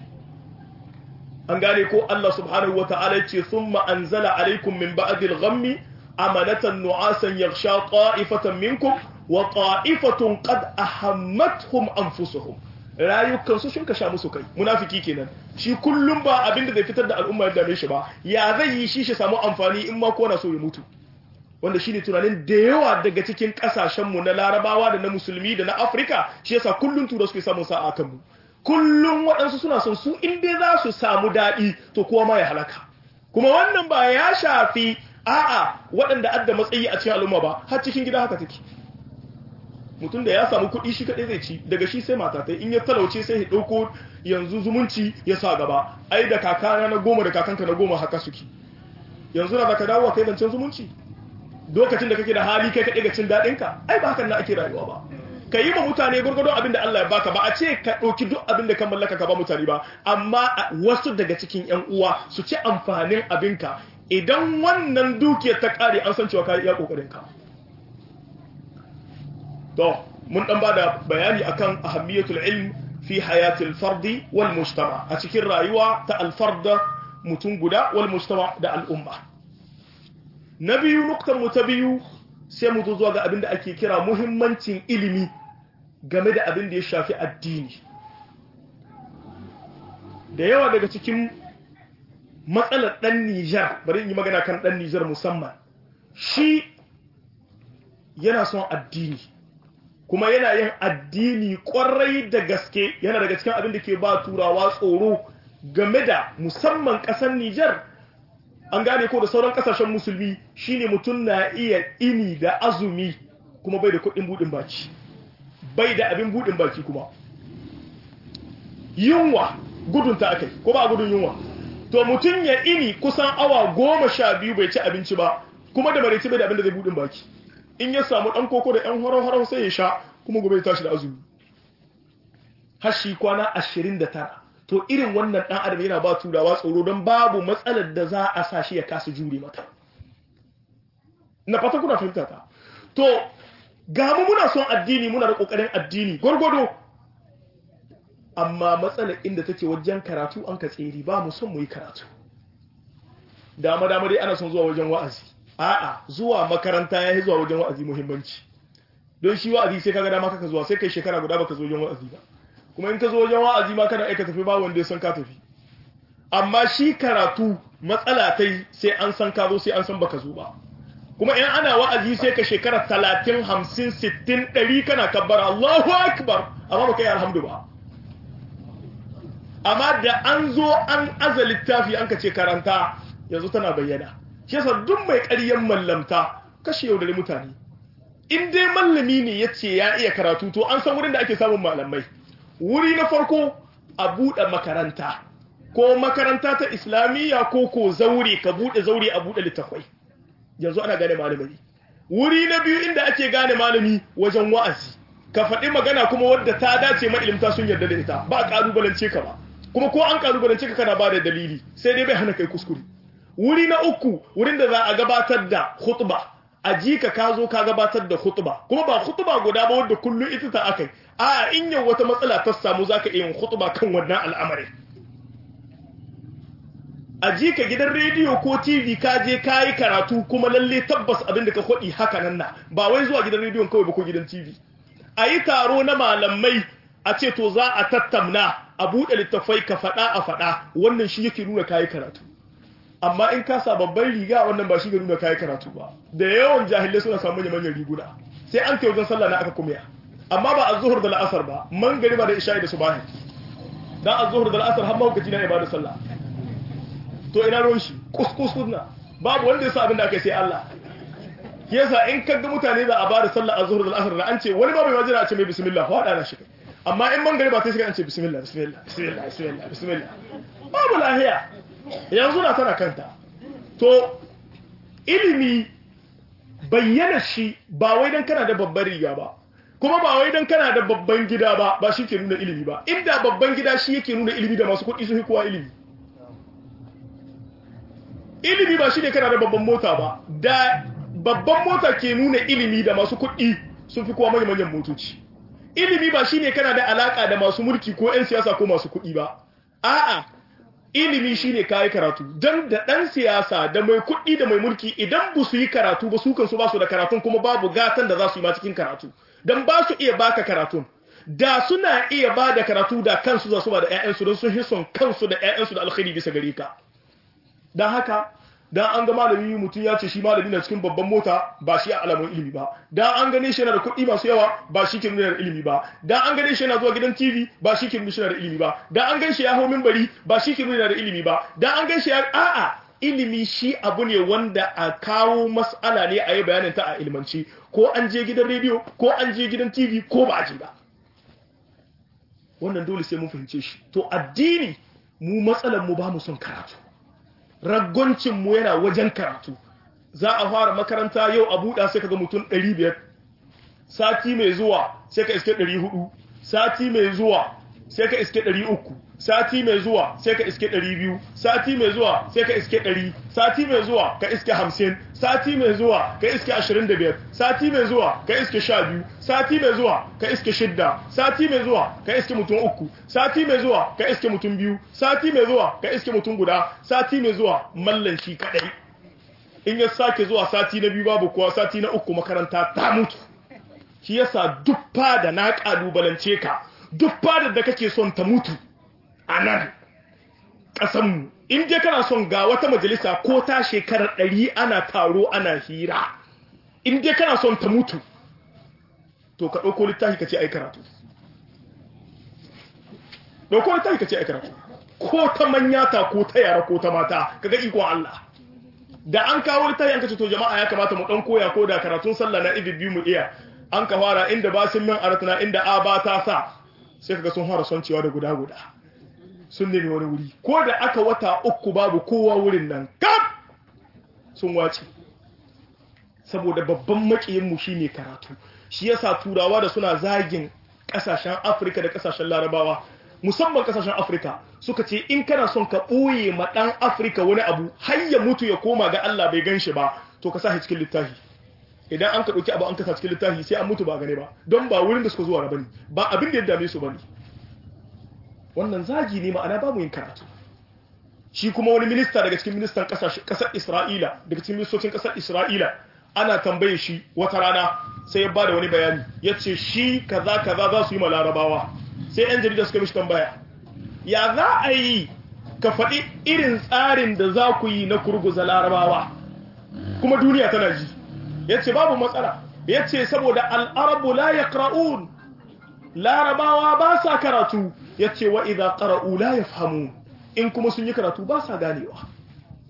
an gane ko Allah subhanahu wa ta'ala ce thumma anzala alaikum min ba'dil ghammi amanatan nu'asan yaghsha qa'ifatan minkum wa qa'ifatun qad ahammatuhum anfusuhum rayukan su shin ka sha musu kai munafiki kenan shi kullum ba abinda zai fitar da al'umma ya dame shi ba ya zai yi shi shi samu amfani in ma ko na so ya mutu wanda shine tunanin da yawa daga cikin kasashenmu na larabawa da na musulmi da na afirka shi yasa kullum tura suke samun sa'a kanmu kullum waɗansu suna son su inda za su samu daɗi to kowa ma ya halaka kuma wannan ba ya shafi a'a waɗanda adda matsayi a cikin al'umma ba har cikin gida haka take mutum da ya samu kuɗi shi kaɗai zai ci daga shi sai mata in ya talauce sai ya ɗauko yanzu zumunci ya sa gaba ai da kakana na goma da kakanka na goma haka suke yanzu na zaka dawo kai zancen zumunci lokacin da kake da hali kai kaɗai ga cin daɗinka ai ba hakan na ake rayuwa ba ka yi ma mutane gwargwado abin da Allah ya baka ba a ce ka ɗauki duk abin da ka mallaka ka ba mutane ba amma wasu daga cikin ƴan uwa su ci amfanin abinka idan wannan dukiyar ta ƙare an san cewa ka yi iya ƙoƙarinka to mun ɗan ba da bayani akan ahammiyatul ilm fi hayatil fardi wal mujtama a cikin rayuwa ta alfarda mutum guda wal mujtama da al'umma na biyu nuktar mu ta biyu sai mu zo zuwa ga abin da ake kira muhimmancin ilimi game da abin da ya shafi addini da yawa daga cikin matsalar ɗan Nijar bari in yi magana kan ɗan Nijar musamman shi yana son addini kuma yana yin addini ƙwarai da gaske yana daga cikin abin da ke ba turawa tsoro game da musamman ƙasar Nijar an gane ko da sauran kasashen musulmi shine mutum na iya ini da azumi kuma bai da kuɗin buɗin baki bai da abin buɗin baki kuma yunwa gudun ta akai ko ba gudun yunwa to mutum ya ini kusan awa goma sha biyu bai ci abinci ba kuma da maraice bai da abin da zai buɗin baki in ya samu ɗan koko da ɗan horo-horo sai ya sha kuma gobe ya tashi da azumi har shi kwana ashirin da tara to irin wannan ɗan adam yana ba turawa tsoro don babu matsalar da za a sa shi ya kasa jure mata na fata kuna fahimta ta to ga mu muna son addini muna da kokarin addini gwargwado amma matsalar inda take wajen karatu an ka tsere ba mu son mu yi karatu dama dama dai ana son zuwa wajen wa'azi a'a zuwa makaranta ya yi zuwa wajen wa'azi muhimmanci don shi wa'azi sai kaga dama kaka zuwa sai kai shekara guda baka zo wajen wa'azi ba kuma in ka zo wajen wa'azi ma kana aika tafi ba wanda ya san ka tafi amma shi karatu matsala ta sai an san ka zo sai an san baka zo ba kuma in ana wa'azi sai ka shekara talatin hamsin sittin ɗari kana kabbara Allahu akbar amma baka yi alhamdu ba amma da an zo an aza littafi an ka ce karanta yanzu tana bayyana shi yasa duk mai ƙaryan mallamta kashe yaudare mutane in dai mallami ne ya ce ya iya karatu to an san wurin da ake samun malamai wuri na farko a buɗe makaranta ko makaranta ta islamiyya ko ko zaure ka buɗe zaure a buɗe littafai yanzu ana gane malami wuri na biyu inda ake gane malami wajen wa'azi ka faɗi magana kuma wadda ta dace ma ilimta sun yarda da ita ba a ƙalubalance ka ba kuma ko an ƙalubalance ka kana ba da dalili sai dai bai hana kai kuskure wuri na uku wurin da za a gabatar da khutba a ji ka ka zo ka gabatar da khutba kuma ba khutba guda ba wadda kullum ita ta akai a in yau wata matsala ta samu zaka iya yin khutba kan wannan al'amarin a ji ka gidan rediyo ko tv ka je ka yi karatu kuma lalle tabbas abin da ka kwaɗi haka nan na ba wai zuwa gidan rediyon kawai ba ko gidan tv a yi taro na malamai a ce to za a tattamna a buɗe littattafai ka faɗa a faɗa wannan shi yake nuna ka yi karatu amma in ka sa babban riga wannan ba shi ga nuna ka yi karatu ba da yawan jahilai suna samun manyan manyan riguna sai an kai wajen sallah na aka kuma amma ba a zuhur da la'asar ba man gari ba da isha'i da subahi dan a zuhur da la'asar har mahaukaci na ibada sallah to ina ruwan shi kuskus na babu wanda ya sa abin da aka sai Allah yasa in ka ga mutane za a bada sallah azhur da asr da an ce wani babu mai wajira a ce mai bismillah fa hada na shi amma in man gari ba sai shi an ce bismillah bismillah bismillah bismillah bismillah babu lahiya yanzu na tana kanta to ilimi bayyana shi ba wai dan kana da babban riga ba kuma ba wai dan kana da babban gida ba ba shi ke nuna ilimi ba inda babban gida shi yake nuna ilimi da masu kuɗi su fi kowa ilimi ilimi ba shi ne kana da babban mota ba da babban mota ke nuna ilimi da masu kuɗi sun fi kowa manyan motoci ilimi ba shi ne kana da alaka da masu mulki ko 'yan siyasa ko masu kuɗi ba a'a ilimi shi ne kayi karatu don da ɗan siyasa da mai kuɗi da mai mulki idan ba su yi karatu ba su kansu ba su da karatun kuma babu gatan da za su yi ma cikin karatu don ba su iya baka karatun da suna iya ba da karatu da kansu za su ba da 'ya'yansu don sun hison kansu da 'ya'yansu da alkhairi bisa gare ka don haka dan an ga malami mutum ya ce shi malami na cikin babban mota ba shi a alamun ilimi ba dan an gane shi yana da kuɗi masu yawa ba shi ke nuna da ilimi ba dan an gane shi yana zuwa gidan TV ba shi ke nuna shi da ilimi ba dan an gan shi ya hau minbari ba shi ke nuna da ilimi ba dan an gan shi ya a'a ilimi shi abu ne wanda a kawo mas'ala ne a yi bayanin ta a ilmanci ko an je gidan rediyo ko an je gidan TV ko ba a je ba wannan dole sai mun fahimce shi to addini mu matsalar mu ba mu son karatu raggoncinmu yana wajen karatu za a fara makaranta yau a buɗa sai kaga mutum 500 sati mai zuwa sai ka iske 400 sati mai zuwa sai ka iske 300 sati mai zuwa sai ka iske 200 sati mai zuwa sai ka iske 100 sati mai zuwa ka iske 50 sati mai zuwa ka iske 25 sati mai zuwa ka iske 12 sati mai zuwa ka iske 6 sati mai zuwa ka iske mutum uku sati mai zuwa ka iske mutum biyu sati mai zuwa ka iske mutum guda sati mai zuwa mallan shi kadai in ya sake zuwa sati na biyu babu kuwa sati na uku makaranta ta mutu shi yasa duk fada na kalubalance ka duk fadar da kake son ta mutu a nan ƙasanmu in je kana son ga wata majalisa ko ta shekarar ɗari ana taro ana hira in je kana son ta mutu to ka ɗauko littafi ka ce ai karatu ɗauko littafi ka ce ai karatu ko ta manyata ko ta yara ko ta mata kaga ikon Allah da an kawo littafi an kace to jama'a ya kamata mu ɗan koya ko da karatun sallah na ibi biyu mu iya an ka fara inda basin min aratuna inda a ba ta sa sai kaga sun fara son cewa da guda guda sun nemi wani wuri ko da aka wata uku babu kowa wurin nan kaf sun wace saboda babban makiyinmu shine karatu shi yasa turawa da suna zagin kasashen afirka da kasashen larabawa musamman kasashen afirka suka ce in kana son ka ɓoye ma ɗan afirka wani abu har ya mutu ya koma ga allah bai gan shi ba to ka sa shi cikin littafi idan an ka ɗauki abu an kasa cikin littafi sai an mutu ba gane ba don ba wurin da suka zuwa ba ne ba abin da ya dame su ba ne wannan zagi ne ma'ana babu yin karatu shi kuma wani minista daga cikin ministan kasar isra'ila daga cikin ministocin kasar isra'ila ana tambaye shi wata rana sai ya bada wani bayani ya ce shi kaza kaza za su yi ma larabawa sai yan jarida suka mishi tambaya ya za a yi ka faɗi irin tsarin da za ku yi na kurguza larabawa kuma duniya tana ji ya ce babu matsala ya ce saboda al'arabu la ya larabawa ba sa karatu ya ce wa idan ƙara'u la ya famu in kuma sun yi karatu ba sa ganewa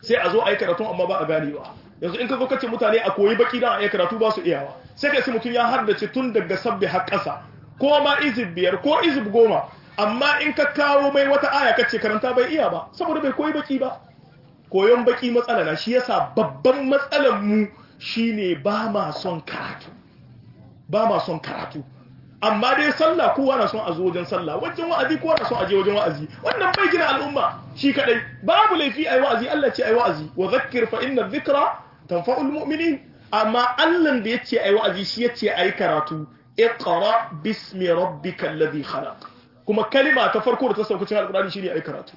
sai a zo a yi karatu amma ba a ganewa yanzu in ka zo kace mutane a koyi baki dan a yi karatu ba su iyawa sai ka sai mutum ya hardace tun daga sabbi har ƙasa ko ma izib biyar ko izib goma amma in ka kawo mai wata aya kace karanta bai iya ba saboda bai koyi baki ba koyon baki matsala na shi yasa babban matsalar mu shine ba ma son karatu ba ma son karatu amma dai sallah kowa na son a zo wajen sallah wajen wa'azi kowa na son a je wajen wa'azi wannan bai gina al'umma shi kadai babu laifi ayi wa'azi Allah ce ayi wa'azi wa zakkir fa inna dhikra tanfa'ul mu'minin amma Allah da yace ayi wa'azi shi yace ayi karatu iqra bismi rabbikal ladhi khalaq kuma kalima ta farko da ta sauka cikin alqur'ani shine ayi karatu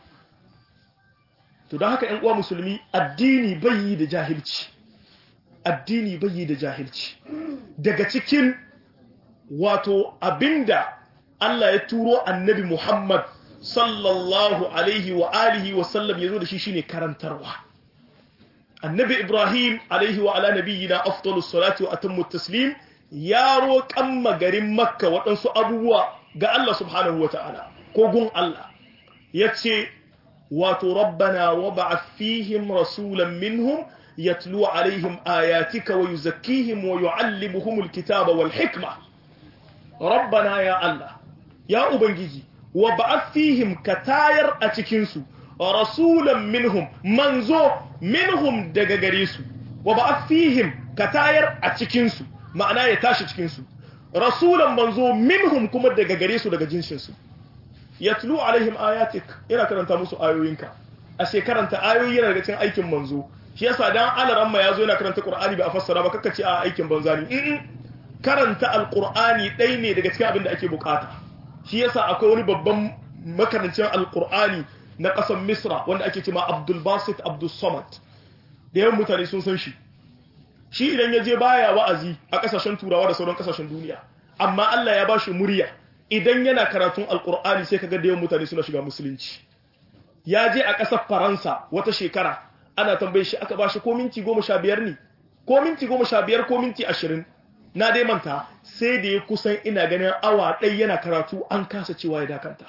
to don haka ƴan uwa musulmi addini bai yi da jahilci addini bai yi da jahilci daga cikin wato abinda Allah ya turo annabi Muhammad sallallahu alaihi wa alihi wa sallam yazo da shi shine karantarwa annabi Ibrahim alaihi wa ala nabiyyina afdalus salati wa atammu taslim ya roƙan magarin makka waɗansu abubuwa ga Allah subhanahu wa ta'ala ko gun Allah yace wato rabbana wab'ath fihim rasulan minhum yatlu alaihim ayatika wa yuzakkihim wa yu'allimuhumul kitaba wal hikma rabbana ya Allah ya ubangiji wa ba'ath fihim katayar a cikin su rasulan minhum manzo minhum daga gare su wa ba'ath fihim katayar a cikin su ma'ana ya tashi cikin su rasulan manzo minhum kuma daga gare su daga jinsin su yatlu alaihim ayatik yana karanta musu ayoyinka a karanta ayoyi yana daga cikin aikin manzo shi yasa dan alaramma yazo yana karanta qur'ani ba a fassara ba kaka ce a aikin banza ne karanta alkur'ani ɗai ne daga cikin abin da ake bukata shi yasa akwai wani babban makarancin alkur'ani na ƙasar misra wanda ake cema abdul basit abdul samad da yawan mutane sun san shi shi idan ya je baya wa'azi a ƙasashen turawa da sauran ƙasashen duniya amma allah ya ba shi murya idan yana karatun alkur'ani sai kaga da yawan mutane suna shiga musulunci ya je a ƙasar faransa wata shekara ana tambaye shi aka ba shi ko minti goma sha biyar ne ko minti goma sha biyar ko minti ashirin na dai manta sai da ya kusan ina ganin awa ɗai yana karatu an kasa cewa ya dakanta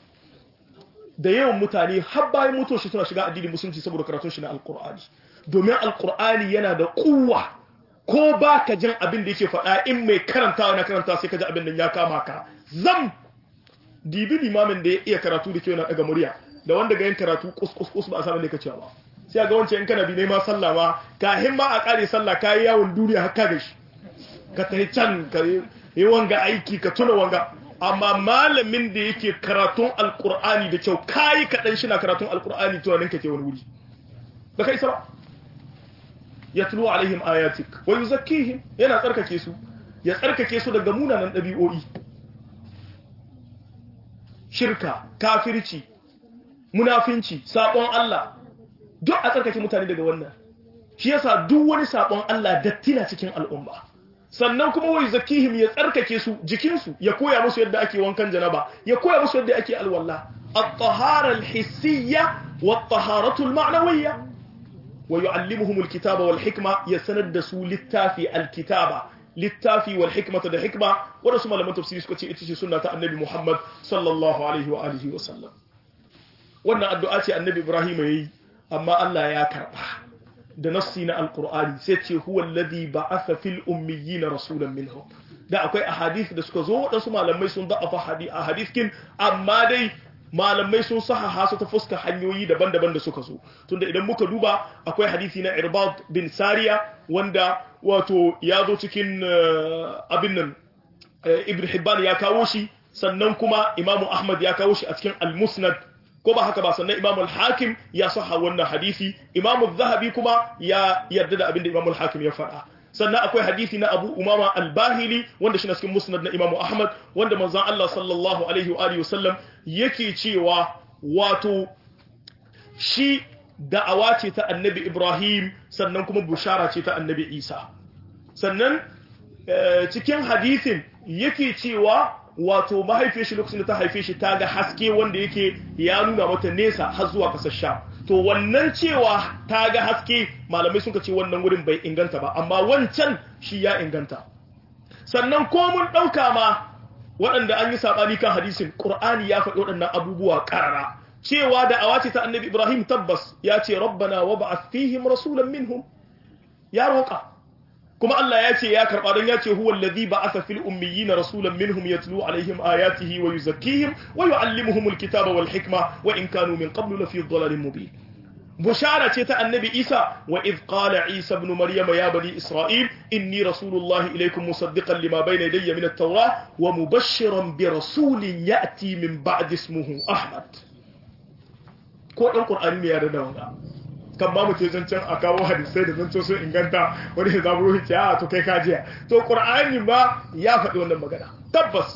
da yawan mutane har bayan mutuwar shi suna shiga addinin musulunci saboda karatun shi na alkur'ani domin alkur'ani yana da kuwa ko ba ka jin abin da yake faɗa in mai karanta na karanta sai ka ji abin da ya kama ka zam dibi limamin da ya iya karatu da kyau na daga murya da wanda ga yin karatu kus ba a sanar da ka cewa ba sai ga wancan in kana bi ma sallah ma kahin ma a kare sallah kayi yawon duniya haka da shi ka tafi can ka yi wanga aiki ka tuna wanga amma malamin da yake karatun alkur'ani da kyau kayi kaɗan shi na karatun alkur'ani tunanin ka ke wani wuri ba kai ba ya tulo alaihim ayatik wa yuzakkihim yana tsarkake su ya tsarkake su daga munanan ɗabi'o'i shirka kafirci munafinci sabon Allah duk a tsarkake mutane daga wannan shi yasa duk wani sabon Allah dattina cikin al'umma sannan kuma wai zakihim ya tsarkake su jikinsu ya koya musu yadda ake wankan janaba ya koya musu yadda ake alwala at-tahara al-hissiyya wat-taharatu al-ma'nawiyya wa yu'allimuhum al-kitaba wal hikma ya sanar da su littafi al-kitaba littafi wal hikmata da hikma wanda su malaman tafsiri suka ce ita ce sunna ta annabi Muhammad sallallahu alaihi wa alihi wa sallam wannan addu'a ce annabi Ibrahim yayi amma Allah ya karba da nassi na alkur'ani sai ce huwa alladhi ba'atha fil ummiyina rasulan minhum da akwai ahadith da suka zo wadansu malamai sun da'afa hadith ahadith kin amma dai malamai sun sahaha su ta fuska hanyoyi daban-daban da suka zo tunda idan muka duba akwai hadisi na Irbad bin Sariya wanda wato ya zo cikin abin nan Ibn Hibban ya kawo shi sannan kuma Imam Ahmad ya kawo shi a cikin Al-Musnad ko ba haka ba sannan Imam al-Hakim ya saha wannan hadisi Imam al-Zahabi kuma ya yarda da abinda Imam al-Hakim ya faɗa sannan akwai hadisi na Abu Umama al-Bahili wanda shi na cikin Musnad na Imam Ahmad wanda manzon Allah sallallahu alaihi wa alihi wasallam yake cewa wato shi da'awa ce ta Annabi Ibrahim sannan kuma bushara ce ta Annabi Isa sannan cikin hadisin yake cewa wato mahaifiyar shi lokacin da ta haife shi ta ga haske wanda yake ya nuna mata nesa har zuwa kasar sha to wannan cewa ta ga haske malamai suka ce wannan wurin bai inganta ba amma wancan shi ya inganta sannan ko mun ɗauka ma waɗanda an yi saɓani kan hadisin ƙur'ani ya faɗi waɗannan abubuwa ƙarara cewa da awace ta annabi Ibrahim tabbas ya ce rabbana wab'ath fihim rasulan minhum ya roƙa kuma Allah ya ce ya karɓa don ya ce huwa alladhi ba'atha fil ummiyina rasulan minhum yatlu alaihim ayatihi wa yuzakkihim wa yu'allimuhum alkitaba wal hikma wa in kanu min qablu lafi dhalalin mubin bushara ce ta annabi Isa wa idh qala Isa ibn Maryam ya bani Isra'il inni rasulullahi ilaykum musaddiqan lima bayna yadayya min at-taurah wa mubashshiran bi rasulin ya'ti min ba'di ismihi Ahmad ko dan Qur'ani ne ya da wannan kan ba mu ce zancen a kawo hadisai da zancen sun inganta wani ya zaburo ce a to kai kajiya to qur'ani ba ya faɗi wannan magana tabbas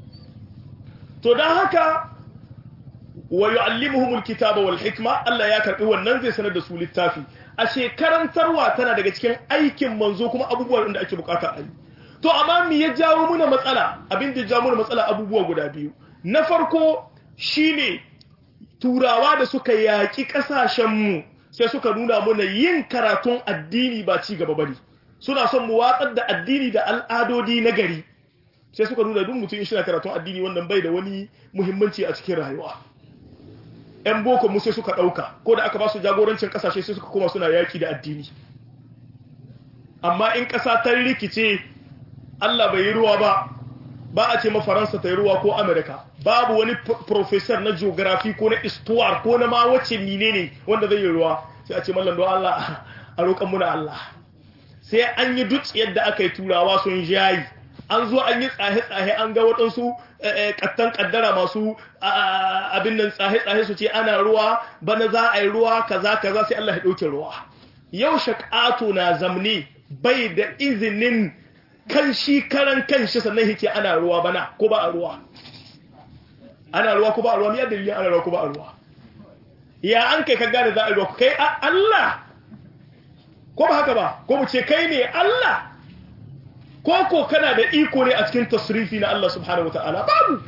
to dan haka wa yu'allimuhumul kitaba wal hikma Allah ya karbi wannan zai sanar da su littafi a shekarantarwa tana daga cikin aikin manzo kuma abubuwan da ake bukata a yi to amma me ya jawo muna matsala abin da ya jawo muna matsala abubuwa guda biyu na farko shine turawa da suka yaki kasashen mu sai suka nuna mana yin karatun addini ba ci gaba bane suna son mu watsar da addini da al'adodi na gari sai suka nuna duk mutum shi na karatun addini wannan bai da wani muhimmanci a cikin rayuwa yan boko mu sai suka dauka ko da aka ba su jagorancin kasashe sai suka koma suna yaki da addini amma in kasa ta rikice Allah bai yi ruwa ba ba a ce ma Faransa ta yi ruwa ko Amerika babu wani professor na geography ko na histoire ko na ma wace menene wanda zai yi ruwa sai a ce mallan don Allah a roƙan muna Allah sai an yi duk yadda aka yi turawa sun jayi an zo an yi tsahe-tsahe an ga waɗansu kattan kaddara masu abin nan tsahe-tsahe su ce ana ruwa bana za a yi ruwa kaza kaza sai Allah ya ɗauke ruwa yau shakato na zamne bai da izinin kan shi karan kan shi sannan yake ana ruwa bana ko ba a ruwa ana ruwa ko ba a ruwa ni dalilin ana ruwa ko ba a ruwa ya an kai ka gane za a ruwa kai Allah ko ba haka ba ko mu ce kai ne Allah ko ko kana da iko ne a cikin tasrifi na Allah subhanahu wataala babu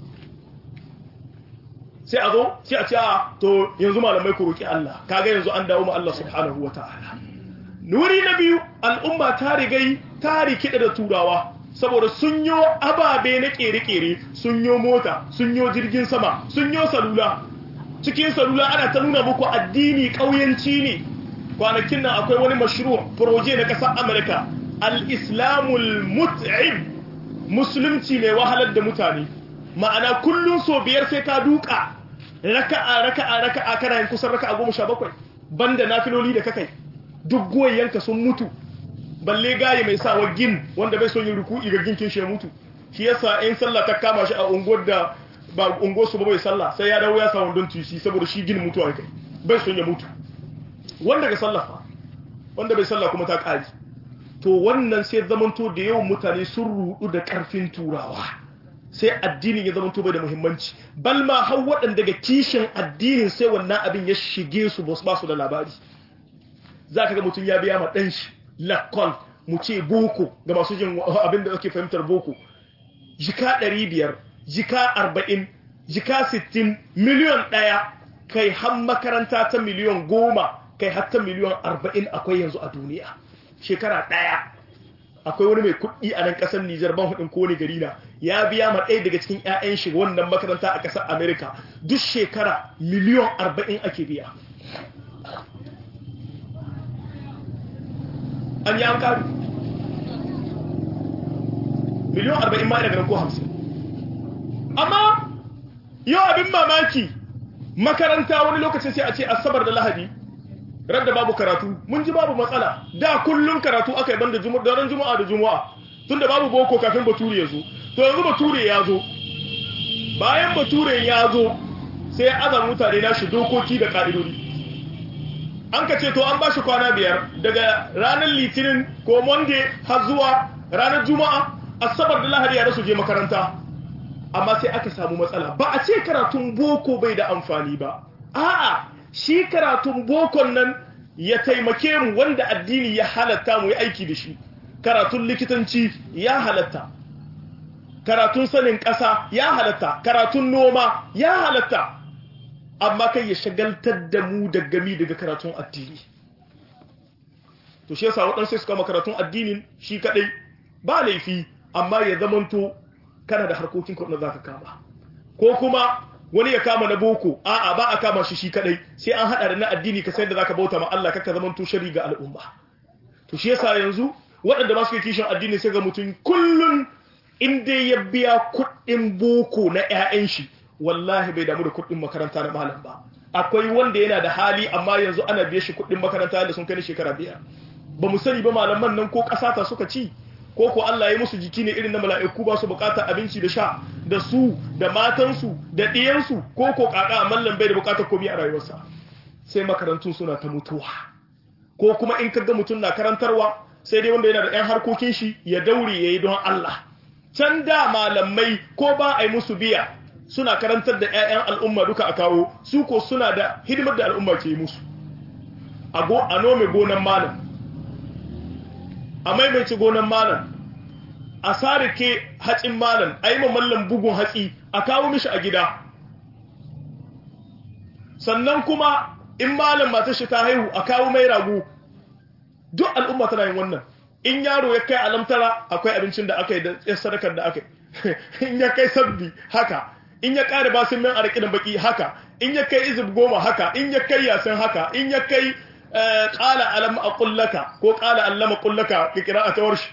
sai a zo sai a ce a to yanzu malamai ku roki Allah kaga yanzu an dawo mu Allah subhanahu wataala nuri na biyu al'umma ta rigai ta rikida da turawa saboda sun yo ababe na kere-kere sun yo mota sun yo jirgin sama sun yo salula cikin salula ana ta nuna muku addini ƙauyanci ne kwanakin nan akwai wani mashru proje na ƙasar amurka al-islamul mut'im musulunci mai wahalar da mutane ma'ana kullum so biyar sai ka duka raka'a raka'a raka'a kana yin kusan raka'a goma sha bakwai banda nafiloli da kakai duk goyayyanka sun mutu balle gaye mai sawa gin wanda bai son yin ruku'i ga ginkin shi ya mutu shi yasa in sallah ta kama shi a unguwar da ba unguwar su ba bai sallah sai ya dawo ya sa wandon tusi saboda shi gin mutuwa kai bai son ya mutu wanda ga sallah fa wanda bai sallah kuma ta kari to wannan sai zamanto da yawan mutane sun rudu da karfin turawa sai addinin ya zamanto bai da muhimmanci bal ma har waɗanda daga kishin addinin sai wannan abin ya shige su ba su da labari za ka ga mutum ya biya ma ɗan shi lakon mu ce boko ga masu jin abin da ake fahimtar boko jika ɗari biyar jika arba'in jika sittin miliyon ɗaya kai har makaranta ta miliyon goma kai har ta miliyon arba'in akwai yanzu a duniya shekara ɗaya akwai wani mai kuɗi a nan ƙasar Nijar ban hudin ko gari na ya biya ma ɗaya daga cikin 'ya'yan shi wannan makaranta a ƙasar Amerika duk shekara miliyon arba'in ake biya an yi an karu miliyon arba'in ma ina ganin ko hamsin amma yau abin mamaki makaranta wani lokacin sai a ce asabar da lahadi radda babu karatu mun ji babu matsala da kullum karatu aka yi banda daren juma'a da juma'a tun da babu boko kafin bature ya zo to yanzu bature ya zo bayan bature ya zo sai azan mutane na shi dokoki da ka'idodi an ka ce to an ba shi kwana biyar daga ranar litinin ko monday har zuwa ranar juma'a asabar da lahadi ya rasu je makaranta amma sai aka samu matsala ba a ce karatun boko bai da amfani ba a'a shi karatun bokon nan ya taimake mu wanda addini ya halatta mu yi aiki da shi karatun likitanci ya halatta karatun sanin ƙasa ya halatta karatun noma ya halatta amma kai ya shagaltar da mu da gami daga karatun addini to shi yasa waɗansu suka kama karatun addinin shi kaɗai ba laifi amma ya zamanto kana da harkokin kuɗin za ka kama ko kuma wani ya kama na boko a'a ba a kama shi shi kadai sai an hada da na addini ka sayar da zaka bauta ma Allah kaka zaman to shari ga al'umma to shi yasa yanzu waɗanda ba su yi kishin addini sai ga mutum kullun in dai ya biya kuɗin boko na ƴaƴan shi wallahi bai damu da kuɗin makaranta na malam ba akwai wanda yana da hali amma yanzu ana biye shi kuɗin makaranta da sun kai shekara biyar ba mu sani ba malaman nan ko ƙasa ta suka ci ko ko Allah ya musu jiki ne irin na mala'iku ba su bukatar abinci da sha da su da matansu da ɗiyansu ko ko kaka a mallan bai da bukatar komai a rayuwarsa sai makarantun suna ta mutuwa ko kuma in kaga mutum na karantarwa sai dai wanda yana da 'yan harkokin shi ya daure ya yi don Allah can da malamai ko ba a yi musu biya suna karantar da 'ya'yan al'umma duka a kawo su ko suna da hidimar da al'umma ke yi musu a nome gonan malam a maimaici gonan malam a sarike hacin malam a yi mallam bugun hatsi a kawo mishi a gida sannan kuma in malam matar shi ta haihu a kawo mai rago duk al'umma tana yin wannan in yaro ya kai alamtara akwai abincin da aka yi da sadakar da aka yi in ya kai sabbi haka in ya kare basin min arki da baki haka in ya kai izib goma haka in ya kai yasin haka in ya kai qala alam aqul laka ko qala allama qul laka ki qira'atu warsh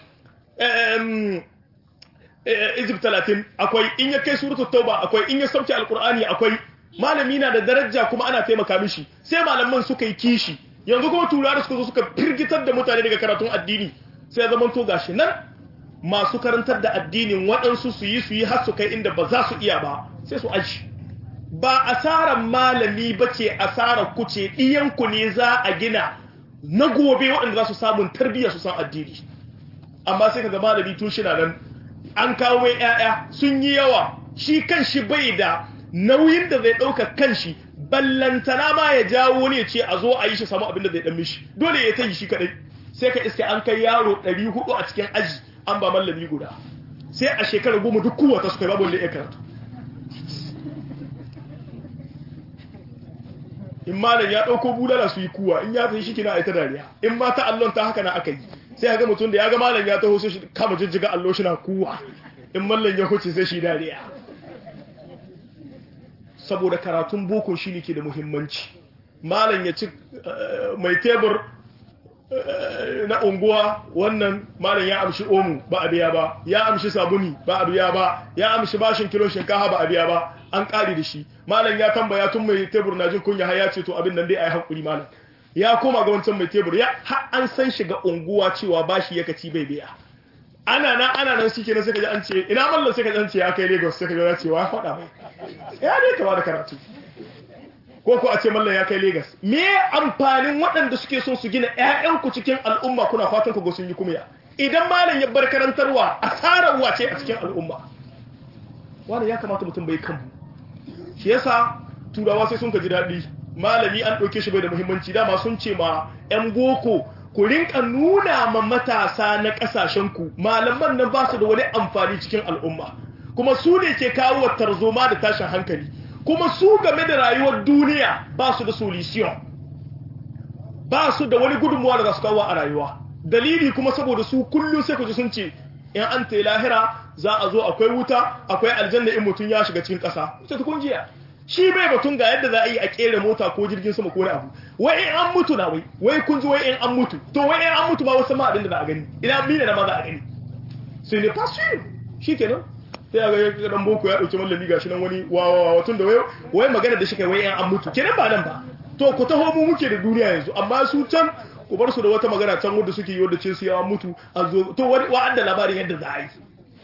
izib 30 akwai in ya kai suratul tauba akwai in ya sauke alqur'ani akwai malami na da daraja kuma ana taimaka mishi sai malaman suka yi kishi yanzu kuma turawa suka zo suka firgitar da mutane daga karatun addini sai zaman to gashi nan masu karantar da addinin waɗansu su yi su yi har su kai inda ba za su iya ba sai su aji ba asarar malami ba ce asarar kuce ɗiyanku ne za a gina na gobe waɗanda za su samun tarbiyya su san addini amma sai kaga malami tun shi nan an kawo mai 'ya'ya sun yi yawa shi kan shi bai da nauyin da zai ɗauka kan shi ballantana ma ya jawo ne ce a zo a yi shi samu abin da zai ɗan mishi dole ya ta yi shi kaɗai sai ka iske an kai yaro 400 a cikin aji an ba mallami guda sai a shekarar goma duk kowa ta suka babu wanda ya karatu in malam ya ɗauko bulala su yi kuwa in ya fi shi kina a ita dariya in ma ta allon ta haka na aka yi sai ga mutum da ya ga malam ya taho sai shi kama jijjiga allo shi na kuwa in mallan ya huce sai shi dariya saboda karatun boko shi ne ke da muhimmanci malam ya ci mai tebur na unguwa wannan malam ya amshi omu ba a biya ba ya amshi sabuni ba a biya ba ya amshi bashin kilo shinkafa ba a biya ba an kare da shi malam ya tambaya tun mai tebur na jin kunya har ya ce to abin nan dai ayi hankuri malam ya koma ga wancan mai tebur ya har an san shiga unguwa cewa bashi ya kaci bai biya ana nan ana nan shike nan sai ka ji an ce ina mallan sai ka ji an ce ya kai Lagos sai ka ji ya ce wa faɗa mai ya dai ka da karatu ko ko a ce mallan ya kai Lagos me amfanin waɗanda suke son su gina ƴaƴanku cikin al'umma kuna fatan ku ga sun yi kumya idan malam ya bar karantarwa asarar wace a cikin al'umma wani ya kamata mutum bai kanmu shi yasa turawa sai sun ka ji daɗi malami an ɗauke shi bai da muhimmanci dama sun ce ma 'yan boko ku rinka nuna ma matasa na ƙasashenku malaman nan ba su da wani amfani cikin al'umma kuma su ne ke kawo tarzoma da tashin hankali kuma su game da rayuwar duniya ba su da solution ba su da wani gudunmuwa da za su kawo a rayuwa dalili kuma saboda su kullum sai ku ji sun ce in an ta lahira za a zo akwai wuta akwai aljanna in mutum ya shiga cikin ƙasa ita ta kungiya shi bai batun ga yadda za a yi a kera mota ko jirgin sama ko wani abu wai in an mutu na wai wai kun ji wai in an mutu to wai in an mutu ba wasu ma abin da za a gani ina mina na ma za a gani sai ne fasu shi kenan sai a ga dan boko ya dauki mallami gashi nan wani wawa tun da wai wai magana da shi kai wai in an mutu kenan ba nan ba to ku taho mu muke da duniya yanzu amma su can ku bar su da wata magana can wanda suke yi wanda ce su yawa mutu a zo to wani wa'anda labarin yadda za a yi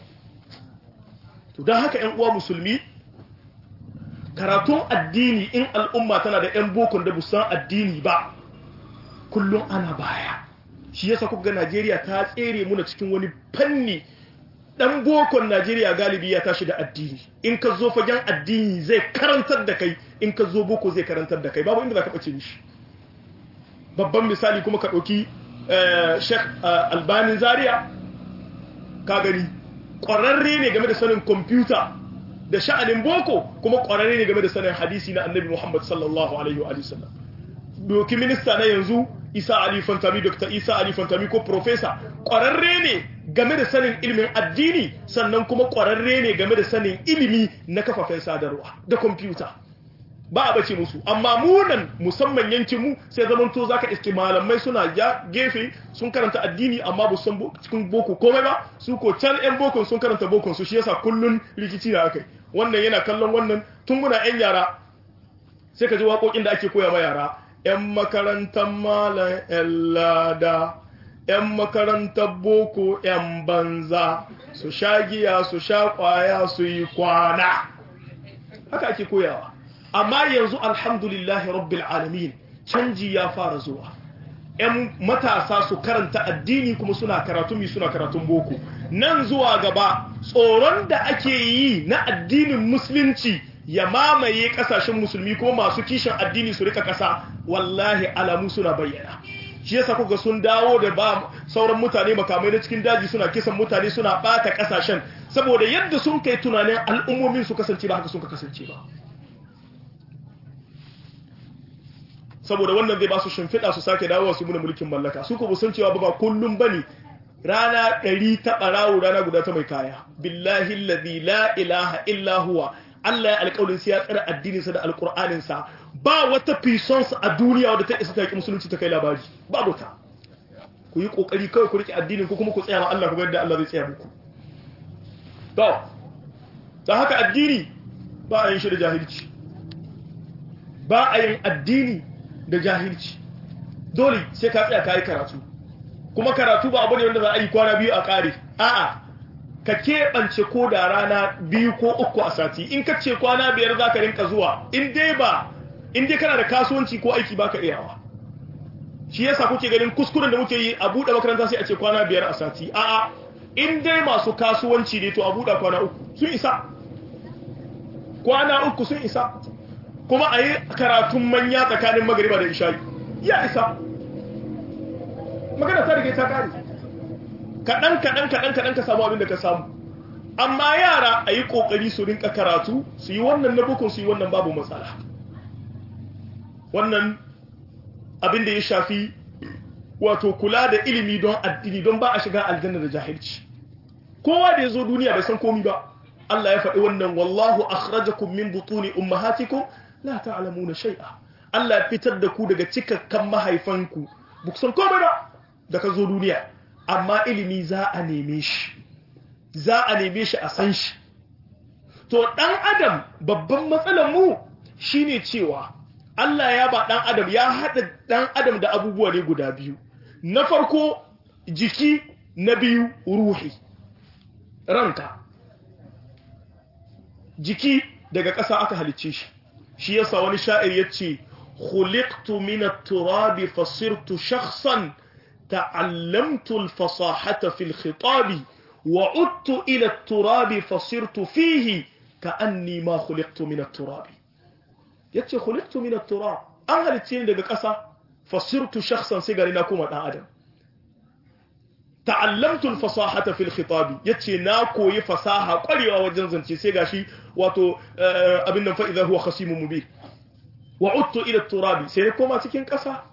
to don haka ƴan uwa musulmi karatun addini in al'umma tana da ƴan bokon da busan addini ba kullum ana baya shi yasa kuka ga Najeriya ta tsere muna cikin wani fanni dan bokon Najeriya galibi ya tashi da addini in ka zo fagen addini zai karantar da kai in ka zo boko zai karantar da kai babu inda za ka bace mishi babban misali kuma ka ɗauki Sheikh Albani Zaria ka gani ƙwararre ne game da sanin kwamfuta da sha'anin boko kuma ƙwararre ne game da sanin hadisi na annabi Muhammad sallallahu alaihi wa sallam doki minista na yanzu Isa Ali Fantami Dr. Isa Ali Fantami ko professor ƙwararre ne game da sanin ilimin addini sannan kuma ƙwararre ne game da sanin ilimi na kafafen sadarwa da kwamfuta ba a bace musu amma munan musamman yankin mu sai zaman to zaka iske malamai suna ya gefe sun karanta addini amma ba san cikin boko komai ba su ko can yan bokon sun karanta bokon su shi yasa kullun rikici da akai wannan yana kallon wannan tun muna yan yara sai ka ji waƙoƙin da ake koya ma yara yan makarantar malam yan lada yan makarantar boko yan banza su sha giya su sha kwaya su yi kwana haka ake koyawa amma yanzu alhamdulillahi rabbil alamin canji ya fara zuwa ‘yan matasa su karanta addini kuma suna karatun mi suna karatun boko nan zuwa gaba tsoron da ake yi na addinin musulunci ya mamaye kasashen musulmi kuma masu kishin addini su rika kasa wallahi alamu suna bayyana shi yasa kuka sun dawo da ba sauran mutane makamai na cikin daji suna kisan mutane suna bata kasashen saboda yadda sun kai tunanin al'ummomin su kasance ba haka sun ka kasance ba saboda wannan zai ba su shimfiɗa su sake dawowa su muna mulkin mallaka su ko san cewa ba kullum bane rana ɗari ta ɓarawo rana guda ta mai kaya billahi alladhi la ilaha illa huwa Allah ya alƙawarin sai ya tsara addinin sa da alƙur'anin sa ba wata fisons a duniya wadda ta isa ta yi musulunci ta kai labari babu ta ku yi kokari kawai ku rike addinin ku kuma ku tsaya ma Allah ku ga yadda Allah zai tsaya muku to ta haka addini ba a yin shi da jahilci ba a yin addini da jahilci dole sai ka tsaya ka yi karatu kuma karatu ba abu ne wanda za a yi kwana biyu a ƙare a'a ka keɓance ko da rana biyu ko uku a sati in ka ce kwana biyar za ka rinka zuwa in dai ba in dai kana da kasuwanci ko aiki ba ka iyawa shi yasa kuke ganin kuskuren da muke yi a buɗe makaranta sai a ce kwana biyar a sati a'a in dai masu kasuwanci ne to a buɗe kwana uku sun isa kwana uku sun isa kuma a yi karatun manya tsakanin magariba da isha'i ya isa magana ta rike ta kare kaɗan kaɗan kaɗan kaɗan ka samu abin da ka samu amma yara a yi ƙoƙari su rinka karatu su yi wannan na bukun su yi wannan babu matsala wannan abin da ya shafi wato kula da ilimi don addini don ba a shiga aljanna da jahilci kowa da ya zo duniya bai san komi ba Allah ya faɗi wannan wallahu akhrajakum min butuni ummahatikum la ta'lamuna shay'a Allah ya fitar da ku daga cikakkan mahaifanku ba ku san komai ba da ka zo duniya amma ilimi za a neme shi za a neme shi a san shi to dan adam babban matsalar mu shine cewa Allah ya ba dan adam ya hada dan adam da abubuwa ne guda biyu na farko jiki na biyu ruhi ranka jiki daga ƙasa aka halicce shi shi yasa wani sha'ir yace khuliqtu min at-turab fasirtu shakhsan ta'allamtu al-fasahata fi al-khitab wa udtu ila at-turab fasirtu fihi ka'anni ma khuliqtu min at-turab yace khuliqtu min at-turab an halicce ni daga ƙasa fasirtu shakhsan sai gari na kuma dan adam ta'allamtu al-fasahata fi al-khitab yace na koyi fasaha kwarewa wajen zance sai gashi wato abin nan fa idza huwa khasimun mubin wa udtu ila turabi sai na koma cikin ƙasa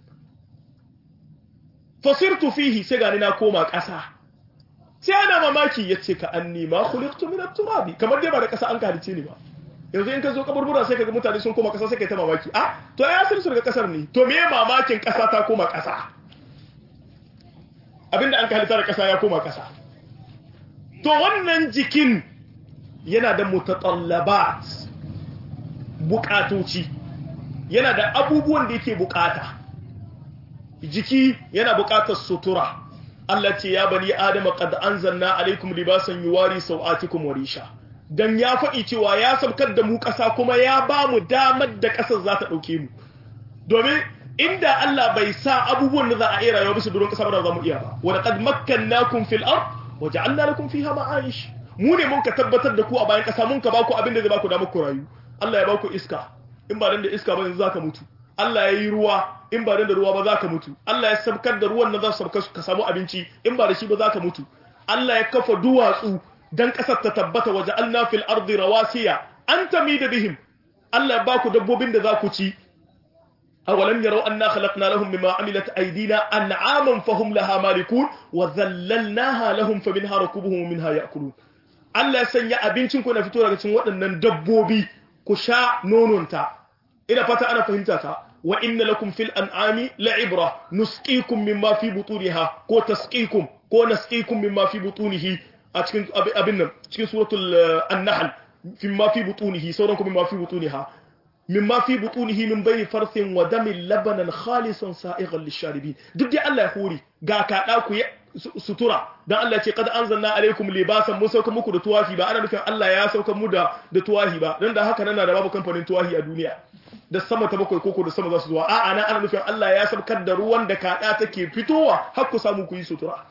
fasirtu fihi sai gani na koma ƙasa sai ana mamaki yace ka anni ma khuliqtu min at-turabi kamar dai ba da ƙasa an kalice ni ba yanzu in ka zo kaburbura sai kaga mutane sun koma ƙasa sai kai ta mamaki ah to ya sun daga ƙasar ne to me mamakin ƙasa ta koma ƙasa abinda an kalita da ƙasa ya koma ƙasa to wannan jikin yana da mutatallabat bukatoci yana da abubuwan da yake bukata jiki yana bukatar sutura Allah ce ya bani adama qad anzalna alaikum libasan yuwari sawatikum wa risha dan ya faɗi cewa ya sabkar da mu ƙasa kuma ya ba mu damar da ƙasar za ta ɗauke mu domin inda Allah bai sa abubuwan da za a iya rayuwa bisa duron ƙasa ba za mu iya ba wa laqad makkannakum fil ard wa ja'alna lakum fiha ma'ayish mu ne mun ka tabbatar da ku a bayan ƙasa mun ka baku abin da zai baku damar ku rayu Allah ya baku iska in ba dan da iska ba yanzu zaka mutu Allah ya yi ruwa in ba dan da ruwa ba zaka mutu Allah ya sabkar da ruwan nan za su sabka ka samu abinci in ba da shi ba zaka mutu Allah ya kafa duwatsu dan ƙasar ta tabbata waje Allah fil ardi rawasiya an tamida bihim Allah ya baku dabbobin da za ku ci أولم يروا أنا خلقنا لهم مما عملت أيدينا أنعاما فهم لها مالكون وذللناها لهم فمنها ركوبهم ومنها يأكلون Allah sanya abincin ku na fito daga cikin waɗannan dabbobi ku sha nononta ina fata ana fahimta ta wa inna lakum fil an'ami la'ibra nusqikum mimma fi butuniha ko tasqikum ko nasqikum mimma fi butunihi a cikin abin nan cikin suratul an-nahl mimma fi butunihi sauran ku mimma fi butuniha mimma fi butunihi min bayni farthin wa damin labanan khalisan sa'igan lisharibin duk dai Allah ya hori ga kada ku sutura dan Allah ya ce qad anzalna alaikum libasan mun sauka muku da tuwafi ba ana nufin Allah ya sauka mu da da tuwahi ba dan da haka nan da babu kamfanin tuwahi a duniya da sama ta bakwai koko da sama za su zuwa a'a nan ana nufin Allah ya saukar da ruwan da kada take fitowa har ku samu ku yi sutura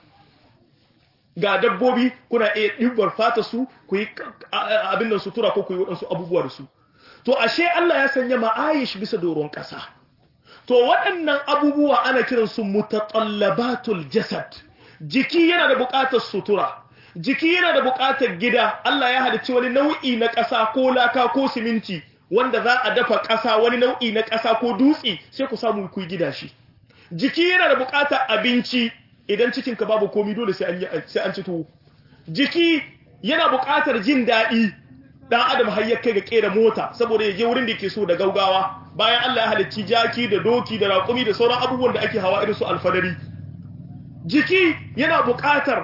ga dabbobi kuna iya ɗibar fata su ku yi abin nan sutura ko ku yi waɗansu abubuwa da su to ashe Allah ya sanya ma'ayish bisa doron ƙasa to waɗannan abubuwa ana kiransu mutatallabatul jasad jiki yana da buƙatar sutura jiki yana da buƙatar gida Allah ya halicci wani nau'i na ƙasa ko laka ko siminti wanda za a dafa ƙasa wani nau'i na ƙasa ko dutse sai ku samu ku gida shi jiki yana da buƙatar abinci idan cikinka babu komi dole sai an sai an ci tuwo jiki yana buƙatar jin daɗi dan adam har ya kai ga kera mota saboda ya je wurin da yake so da gaugawa bayan Allah ya halicci jaki da doki da raƙumi da sauran abubuwan da ake hawa irin su alfadari jiki yana buƙatar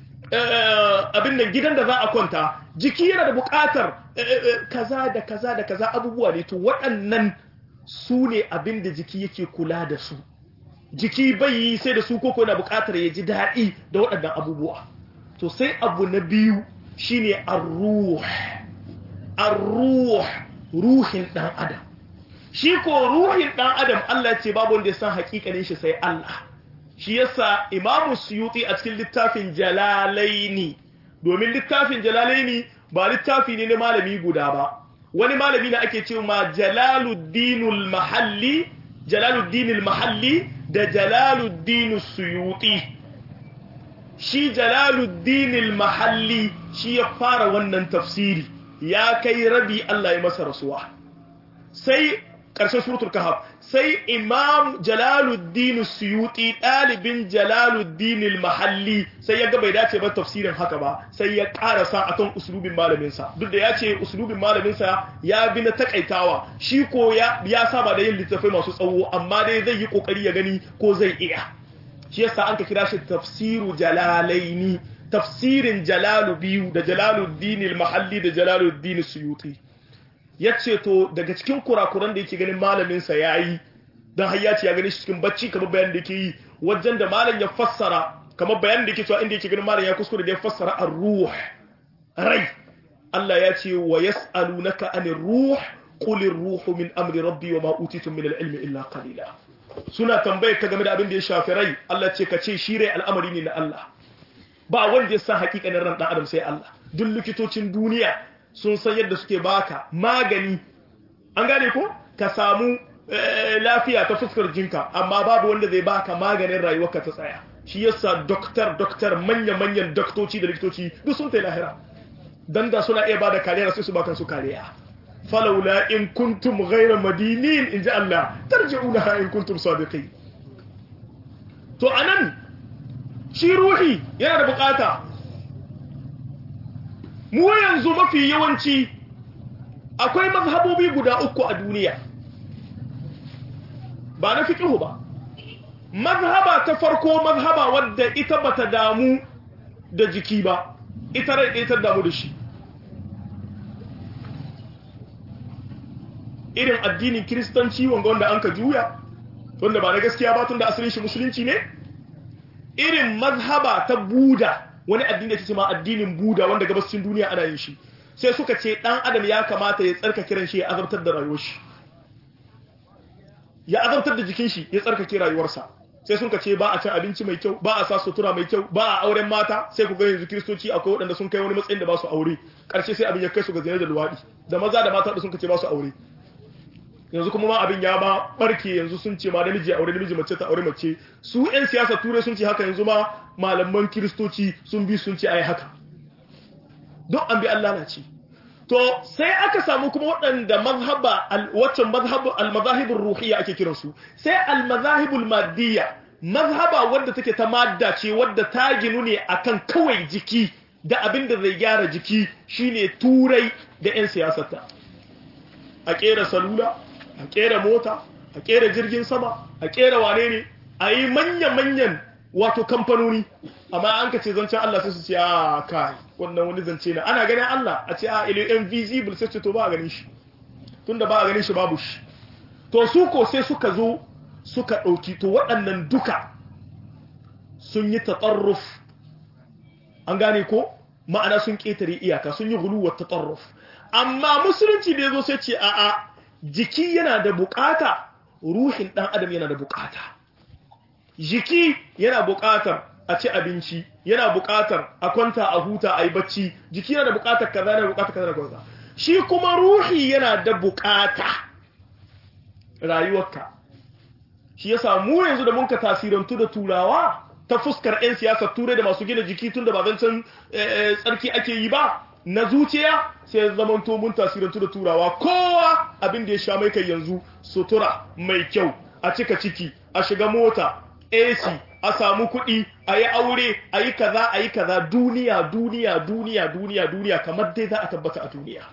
abin nan gidan da za a kwanta jiki yana da buƙatar kaza da kaza da kaza abubuwa ne to waɗannan su ne abin da jiki yake kula da su jiki bai yi sai da su koko yana buƙatar ya ji daɗi da waɗannan abubuwa to sai abu na biyu shine ar-ruh ar-ruh ruhin dan adam shi ko ruhin dan adam Allah ce babu wanda ya san hakikanin shi sai Allah shi yasa Imam Suyuti a cikin littafin Jalalaini domin littafin Jalalaini ba littafi ne na malami guda ba wani malami ne ake cewa Jalaluddinul Mahalli Jalaluddinul Mahalli da Jalaluddin Suyuti shi Jalaluddinul Mahalli shi ya fara wannan tafsiri ya kai rabi Allah ya masa rasuwa sai ƙarshen suratul kahf sai imam jalaluddin suyuti ɗalibin jalaluddin al-mahalli sai ya ga bai dace ba tafsirin haka ba sai ya ƙarasa akan uslubin malaminsa duk da ya ce uslubin malaminsa ya bi na takaitawa shi ko ya, ya saba da yin littattafai masu tsawo amma dai zai yi kokari ya gani ko zai iya shi yasa an ka kira shi tafsiru jalalaini tafsirin jalalu biyu da jalaluddin al-mahalli da jalaluddin suyuti yace to daga cikin kurakuran da yake ganin malamin sa yayi dan har ya ce ya gani shi cikin bacci kamar bayan da yake yi wajen da malam ya fassara kamar bayan da yake cewa inda yake ganin malam ya kuskure da ya fassara ar-ruh rai Allah ya ce wa yas'alunaka anir ruh qul ar-ruhu min amri rabbi wa ma utitum min al-ilmi illa qalila suna tambayar ka game da abin da ya shafi rai Allah ce ka ce shi rai al'amari ne na Allah ba wanda ya san hakikanin ran dan adam sai Allah duk likitocin duniya sun san yadda suke baka magani an gane ko ka samu lafiya ta fuskar jinka amma babu wanda zai baka maganin rayuwarka ta tsaya shi yasa doktor doktor manya manyan doktoci da likitoci duk sun tai lahira dan da suna iya bada kariya sai su baka su kariya falawla in kuntum ghayra madinin inji Allah tarji'unaha in kuntum sadiqin to anan shi ruhi yana da bukata mu yanzu mafi yawanci akwai mazhabobi guda uku a duniya ba na fiqhu ba mazhaba ta farko mazhaba wadda ita bata damu da jiki ba ita rai ɗaya ta damu da shi irin addinin kiristanci wanga wanda an ka juya wanda ba na gaskiya ba tun da asalin shi musulunci ne irin mazhaba ta buda wani addini da ce ma addinin buda wanda gabashin duniya ana yin shi sai suka ce dan adam ya kamata ya tsarka kiran shi ya azabtar da rayuwar shi ya azabtar da jikin shi ya tsarkake rayuwarsa sai sun ce ba a cin abinci mai kyau ba a sa sutura mai kyau ba a auren mata sai ku ga yanzu kiristoci akwai waɗanda sun kai wani matsayin da ba su aure ƙarshe sai abin ya kai su ga zina da luwaɗi da maza da mata da sun ce ba su aure yanzu kuma ma abin ya ba barke yanzu sun ce ma namiji aure namiji mace ta aure mace su yan siyasa turai sun ce haka yanzu ma malaman kiristoci sun bi sun ce ai haka don an bi Allah na ce to sai aka samu kuma waɗanda mazhaba waccan mazhabu al-mazahibur ruhiyya ake kiransu sai al-mazahibul madiyya mazhaba wadda take ta madda ce wadda ta ginu ne akan kawai jiki da abin da zai gyara jiki shine turai da 'yan siyasarta a kera salula a kera mota a kera jirgin sama a kera wane ne a yi manya-manyan wato kamfanoni amma an ka ce zancen Allah sai su ce a kai wannan wani zance na ana ganin Allah a ce a ilo invisible sai ce to ba a ganin shi tunda ba a ganin shi babu shi to su ko sai suka zo suka ɗauki to waɗannan duka sun yi tatsarruf an gane ko ma'ana sun ƙetare iyaka sun yi guluwar tatsarruf amma musulunci da ya zo sai ce a'a jiki yana da bukata ruhin ɗan adam yana da bukata jiki yana bukatar a ci abinci yana bukatar a kwanta a huta a yi bacci jiki yana da bukatar kaza yana bukatar kaza da kaza shi kuma ruhi yana da bukata rayuwarka shi yasa mu yanzu da munka tasirantu da turawa ta fuskar 'yan siyasar turai da masu gina jiki tun da ba zancen tsarki ake yi ba na zuciya sai zamanto mun tasirantu da turawa kowa abin da ya sha mai kai yanzu sutura mai kyau a cika ciki a shiga mota AC a samu kuɗi a yi aure a yi kaza a yi kaza duniya duniya duniya duniya duniya kamar dai za a tabbata a duniya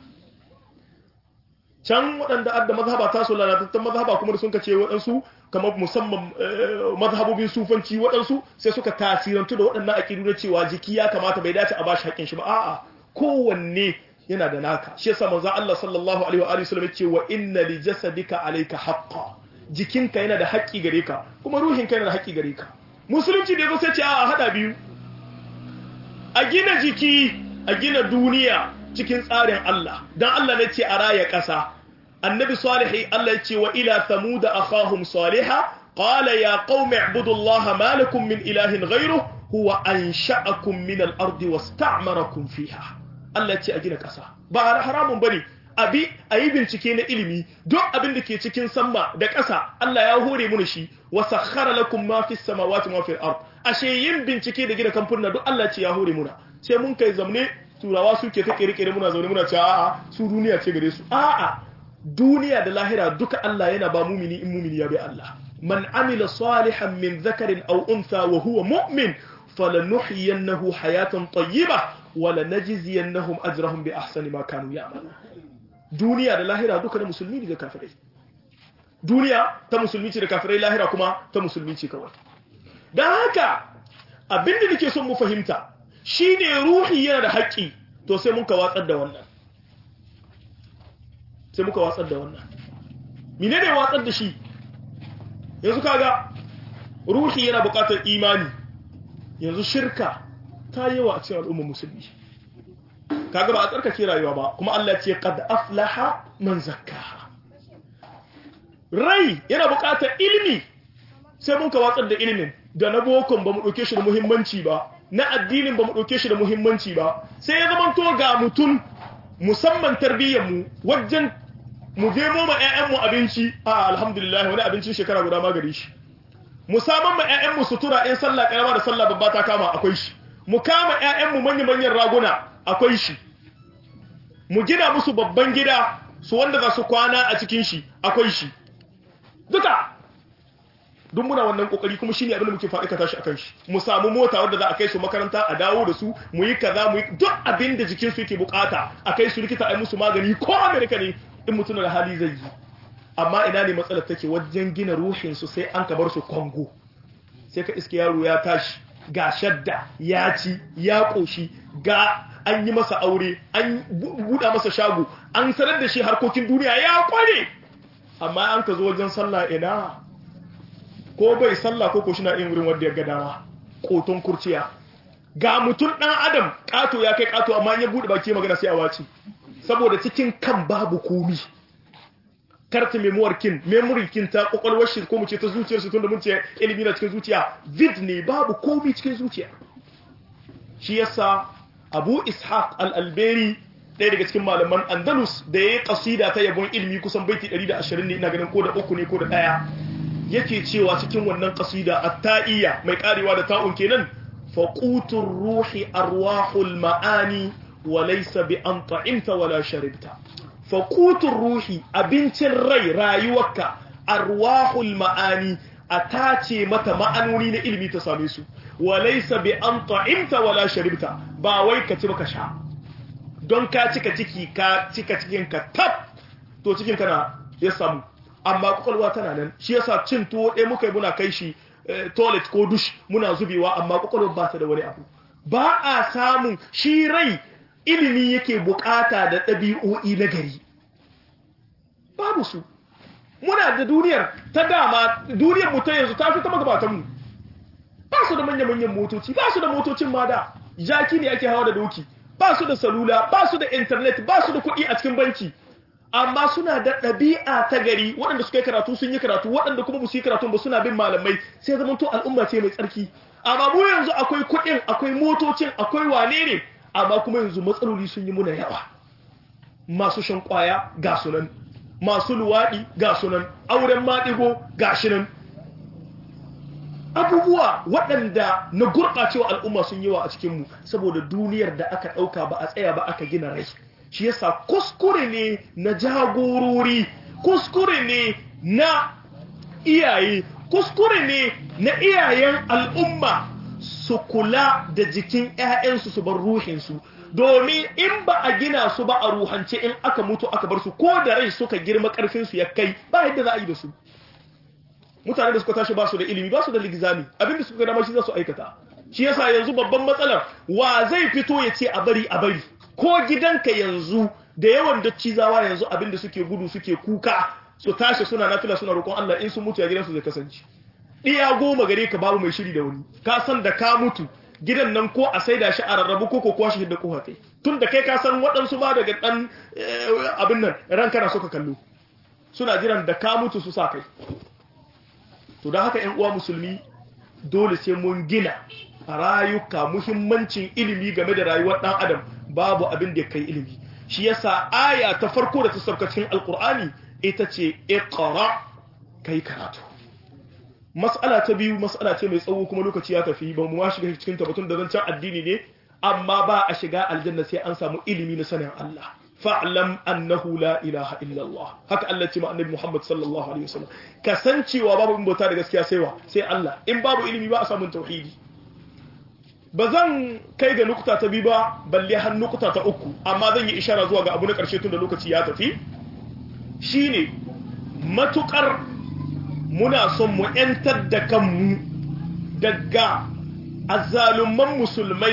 can waɗanda adda mazhaba ta so lalatattun mazhaba kuma da sun ka ce waɗansu kamar musamman mazhabobin sufanci waɗansu sai suka tasirantu da waɗannan aƙidu na cewa jiki ya kamata bai dace a bashi haƙƙin shi ba a'a kowanne yana da naka shi yasa manzo Allah sallallahu alaihi wa alihi wasallam ya ce wa inna li jasadika alayka haqqan jikinka yana da haƙƙi gare ka kuma ruhinka yana da haƙƙi gare ka musulunci da yazo sai ce a hada biyu a gina jiki a gina duniya cikin tsarin Allah dan Allah ne ce a raya ƙasa annabi salihi Allah ya ce wa ila thamud akhahum salihah qala ya qaumi ibudullaha ma lakum min ilahin ghayruhu huwa ansha'akum min al-ardi wasta'marakum fiha Allah ya ce a gina ƙasa ba haramun bane abi a yi bincike na ilimi duk abin da ke cikin sama da ƙasa Allah ya hore mu shi wa sakhara lakum ma fis samawati ma fil ard ashe yin bincike da gina kamfuna duk Allah ce ya hore muna sai mun kai zamne turawa suke ta kirkire muna zaune muna cewa a'a su duniya ce gare su a'a duniya da lahira duka Allah yana ba mumini in mumini ya bi Allah man amila salihan min dhakarin aw untha wa huwa mu'min falanuhyiyannahu hayatan tayyibah wa lanajziyannahum ajrahum bi ahsani ma kanu ya'malun duniya da lahira duka na musulmi ne da kafirai duniya ta musulmi ce da kafirai lahira kuma ta musulmi ce kawai don haka abinda nake son mu fahimta shine ruhi yana da haƙƙi to sai muka watsar da wannan sai muka watsar da wannan mine ne watsar da shi yanzu kaga ruhi yana buƙatar imani yanzu shirka ta yawa a cikin al'ummar musulmi kaga ba a tsarkake rayuwa ba kuma Allah ce qad aflaha man zakkaha rai yana buƙatar ilimi sai mun ka watsar da ilimin da na bokon ba mu ɗauke shi da muhimmanci ba na addinin ba mu ɗauke shi da muhimmanci ba sai ya zama to ga mutum musamman tarbiyyar mu wajen mu je mu ma ƴaƴan mu abinci a alhamdulillah wani abincin shekara guda ma gare shi mu saman ma ƴaƴan mu sutura in sallah karama da sallah babba ta kama akwai shi mu kama ƴaƴan mu manyan manyan raguna akwai shi mu gina musu babban gida su wanda za su kwana a cikin shi akwai shi duka duk muna wannan kokari kuma shine abin da muke faɗi ka tashi akan shi mu samu mota wanda za a kai su makaranta a dawo da su mu yi kaza mu yi duk abin da jikin su yake bukata a kai su likita a yi musu magani ko America ne in mutum da hali zai yi amma ina ne matsalar take wajen gina ruhin su sai an ka bar su Kongo sai ka iske yaro ya tashi ga shadda ya ci ya koshi ga an yi masa aure an buɗa masa shago an sanar da shi harkokin duniya ya kware amma an ka zo wajen sallah ina ko bai sallah ko ko shina yin wurin wanda ya ga dama koton kurciya ga mutum dan adam kato ya kai kato amma ya bude baki magana sai a wace saboda cikin kan babu komi karta memoir kin memory kin ta kokolwar shi ko mu ce ta zuciyar shi tunda mun ce ilimi na cikin zuciya vid ne babu komi cikin zuciya shi yasa Abu Ishaq al-Alberi ɗaya daga cikin malaman Andalus da ya yi kasida ta yabon ilimi kusan baiti 120 ne ina ganin ko da uku ne ko da ɗaya yake cewa cikin wannan kasida at-ta'iyya mai karewa da ta'un kenan faqutur ruhi arwahul ma'ani wa laysa bi an ta'imta wala sharibta fa qutur ruhi abincin rai rayuwarka arwahul ma'ani a tace mata ma'anoni na ilimi ta same su wa laysa bi an ta'imta wala sharibta ba wai ka ci baka sha don ka cika ciki ka cika cikin ka tab to cikin kana ya samu amma kwakwalwa tana nan shi yasa cin tuwo ɗaya muka yi muna kai shi toilet ko dush muna zubewa amma kwakwalwa ba ta da wani abu ba a samun shi rai ilimi yake bukata da ɗabi'o'i na gari babu su muna da duniyar ta dama duniyar mu ta yanzu ta fi ta magabatan mu ba su da manya-manyan motoci ba su da motocin ma da jaki ne ake hawa da doki ba su da salula ba su da internet ba su da kuɗi a cikin banki amma suna da ɗabi'a ta gari waɗanda suka yi karatu sun yi karatu waɗanda kuma su yi karatu ba suna bin malamai sai zama to al'umma ce mai tsarki amma mu yanzu akwai kuɗin akwai motocin akwai wane ne amma kuma yanzu matsaloli sun yi muna yawa masu shan kwaya ga sunan masu luwaɗi ga sunan auren maɗigo ga shi nan abubuwa waɗanda na gurɓacewa al'umma sun yawa a cikinmu saboda duniyar da aka ɗauka ba a tsaya ba aka gina rai shi yasa kuskure ne na jagorori kuskure ne na iyaye kuskure ne na iyayen al'umma su kula da jikin 'ya'yansu su bar ruhinsu domin in ba a gina su ba a ruhance in aka mutu aka bar su ko da rai suka girma karfinsu ya kai ba yadda za a yi da su mutane da suka tashi ba su da ilimi ba su da ligizami abinda suka gama shi za su aikata shi yasa yanzu babban matsalar wa zai fito ya ce a bari a bari ko gidanka yanzu da yawan cizawa yanzu abinda suke gudu suke kuka su tashi suna nafila suna roƙon Allah in sun mutu a gidansu zai kasance ɗiya goma gare ka babu mai shiri da wani ka san da ka mutu gidan nan ko a saida shi a rarrabu ko ko kwashi da kowa kai tun da kai ka san waɗansu ba daga ɗan abin nan ran kana suka kallo suna jiran da ka mutu su sa kai to da haka ƴan uwa musulmi dole sai mun gina a rayuka muhimmancin ilimi game da rayuwar ɗan adam babu abin da ya kai ilimi shi yasa aya ta farko da ta sauka cikin alkur'ani ita ce iqra kai karatu mas'ala ta biyu mas'ala ce mai tsawo kuma lokaci ya tafi ba mu ma shiga cikin tabbatun da zancen addini ne amma ba a shiga aljanna sai an samu ilimi na sanin Allah fa'lam annahu la ilaha illa Allah haka Allah ce ma annabi Muhammad sallallahu alaihi wasallam kasancewa babu in bauta da gaskiya sai wa sai Allah in babu ilimi ba a samu tauhidi ba zan kai ga nukta ta biyu ba balle har nukta ta uku amma zan yi ishara zuwa ga abu na ƙarshe tun da lokaci ya tafi shine matukar muna son mu ‘yantar da kanmu daga azzalumman musulmai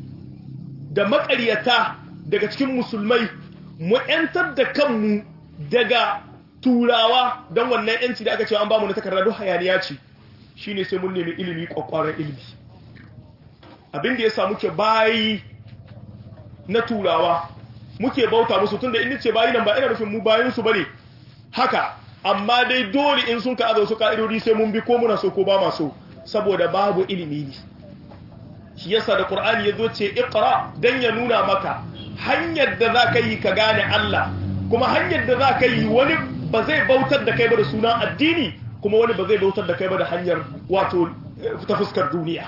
da maƙaryata daga cikin musulmai mu ‘yantar da kanmu daga turawa don wannan ‘yanci da aka cewa an ba mu na takarda duk hayaniya ce shine sai mun nemi ilimi ƙwaƙwaran ilimi abin da ya sa muke bayi na turawa muke bauta musu tunda in ce bayi nan ba ina nufin mu bayin su bane haka amma dai dole in sun ka azo su ka'idodi sai mun bi ko muna so ko ba ma so saboda babu ilimi ne shi yasa da qur'ani yazo ce iqra dan ya nuna maka hanyar da za ka yi ka gane Allah kuma hanyar da za ka yi wani ba zai bautar da kai ba da sunan addini kuma wani ba zai bautar da kai ba da hanyar wato ta fuskar duniya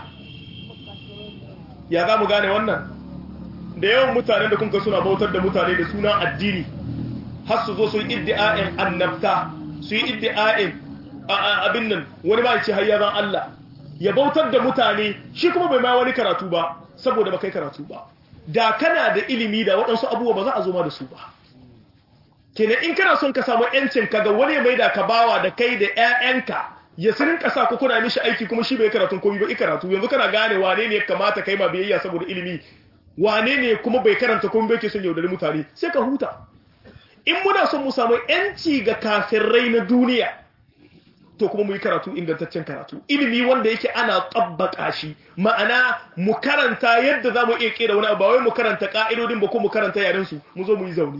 ya za mu gane wannan da yawan mutanen da kunka suna bautar da mutane da sunan addini har su zo su yi iddi'a'in annabta su yi iddi'a'in abin nan wani ba ce hayyazan Allah ya bautar da mutane shi kuma bai ma wani karatu ba saboda ba kai karatu ba da kana da ilimi da waɗansu abubuwa ba za a zo ma da su ba kenan in kana son ka samu yancin ka ga wani mai da ka bawa da kai da ƴaƴanka ya sirin ƙasa ko kuna mishi aiki kuma shi bai karatun komai ba karatu yanzu kana gane wane ne ya kamata kai ma biyayya saboda ilimi wane ne kuma bai karanta komai bai ke son yaudari mutane sai ka huta in muna son mu samu yanci ga kafirai na duniya to kuma mu yi karatu ingantaccen karatu ilimi wanda yake ana tabbaka shi ma'ana mu karanta yadda za mu iya kera wani abu ba wai mu karanta ka'idodin ba ko mu karanta yaren su mu zo mu yi zaune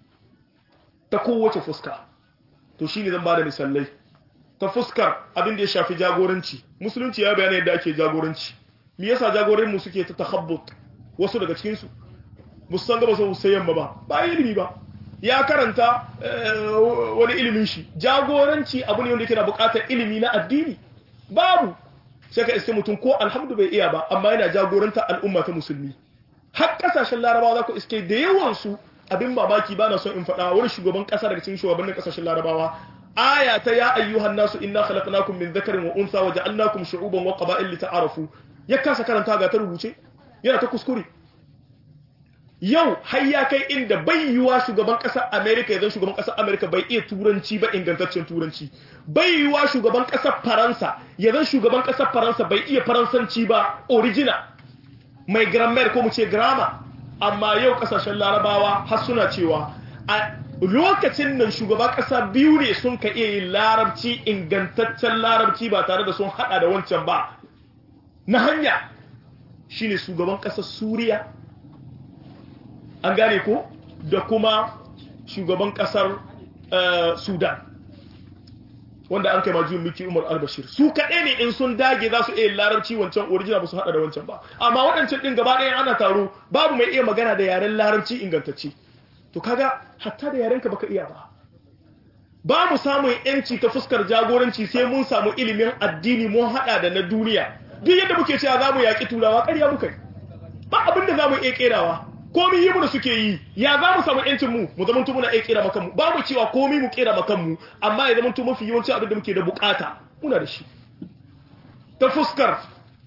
ta kowace fuska to shine zan bada misalai ta fuskar abin da ya shafi jagoranci musulunci ya bayyana yadda ake jagoranci me yasa jagorin mu suke ta takhabbut wasu daga cikin su musan gaba sau sai yamma ba ba ilimi ba ya karanta wani ilimin shi jagoranci abu ne wanda yake na bukatar ilimi na addini babu sai ka iske mutum ko alhamdu bai iya ba amma yana jagoranta al'umma ta musulmi har kasashen larabawa za ku iske da yawansu abin mamaki ba na son in faɗa wani shugaban ƙasa daga cikin shugabannin kasashen larabawa aya ta ya ayyuhan nasu inna khalaqnakum min dhakarin wa untha wa ja'alnakum shu'uban wa qaba'il lita'arafu ya kasa karanta ga ta rubuce yana ta kuskure yau har ya kai inda bai yiwa shugaban ƙasar Amerika ya zan shugaban ƙasar Amerika bai iya turanci ba ingantaccen turanci bai yiwa shugaban ƙasar Faransa ya zan shugaban ƙasar Faransa bai iya faransanci ba original mai grammar ko mu ce grammar amma yau ƙasashen larabawa har suna cewa a lokacin nan shugaban ƙasa biyu ne sun ka iya yin larabci ingantaccen larabci ba tare da sun hada da wancan ba na hanya shine shugaban ƙasar Suriya an gane ko da kuma shugaban kasar sudan wanda an kai majiyun miki umar albashir su kaɗai ne in sun dage za su iya larabci wancan original ba su haɗa da wancan ba amma waɗancan ɗin gaba ɗaya ana taro babu mai iya magana da yaren larabci ingantacce to kaga hatta da yarenka baka iya ba ba mu samun yanci ta fuskar jagoranci sai mun samu ilimin addini mun haɗa da na duniya duk yadda muke cewa za mu yaƙi turawa ƙarya muka yi ba abin da za mu iya ƙerawa komi yi da suke yi ya za mu samu yancin mu mu zama muna iya kera makan mu ba mu cewa komi mu kera makan mu amma ya zama mafi yawanci abin da muke da bukata muna da shi ta fuskar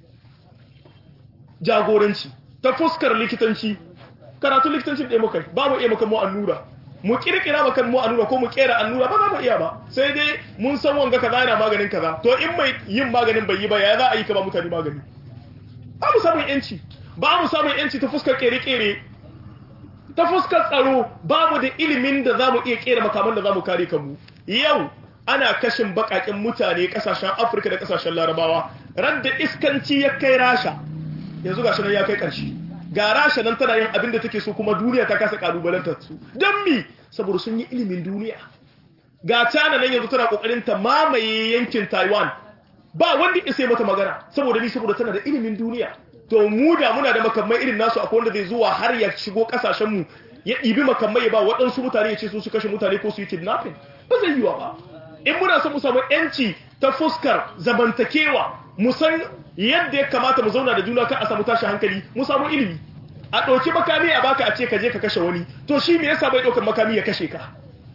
jagoranci ta fuskar likitanci karatu likitanci ɗaya muka ba mu iya makan mu annura mu kirkira makan mu annura ko mu kera annura ba za mu iya ba sai dai mun san wanga kaza yana maganin kaza to in mai yin maganin bai yi ba ya za a yi ka ba mutane magani ba mu samun yanci ba mu samun yanci ta fuskar kere-kere ta fuskar tsaro babu da ilimin da za mu iya kera makaman da za mu kare kanmu yau ana kashin bakakin mutane kasashen afirka da kasashen larabawa radda iskanci ya kai rasha yanzu ga nan ya kai karshe ga rasha nan tana yin abin da take so kuma duniya ta kasa kalubalantar su don mi saboda sun yi ilimin duniya ga cana nan yanzu tana kokarin ta mamaye yankin taiwan ba wanda isa mata magana saboda ni saboda tana da ilimin duniya to mu da muna da makamai irin nasu akwai wanda zai zuwa har ya shigo kasashen mu ya ɗibi makamai ya ba waɗansu mutane ya ce su su kashe mutane ko su yi kidnapping ba zai yiwa ba in muna son mu samu yanci ta fuskar zamantakewa mu san yadda ya kamata mu zauna da juna kan a samu tashi hankali mu samu ilimi a ɗauki makami a baka a ce ka je ka kashe wani to shi me yasa bai ɗaukar makami ya kashe ka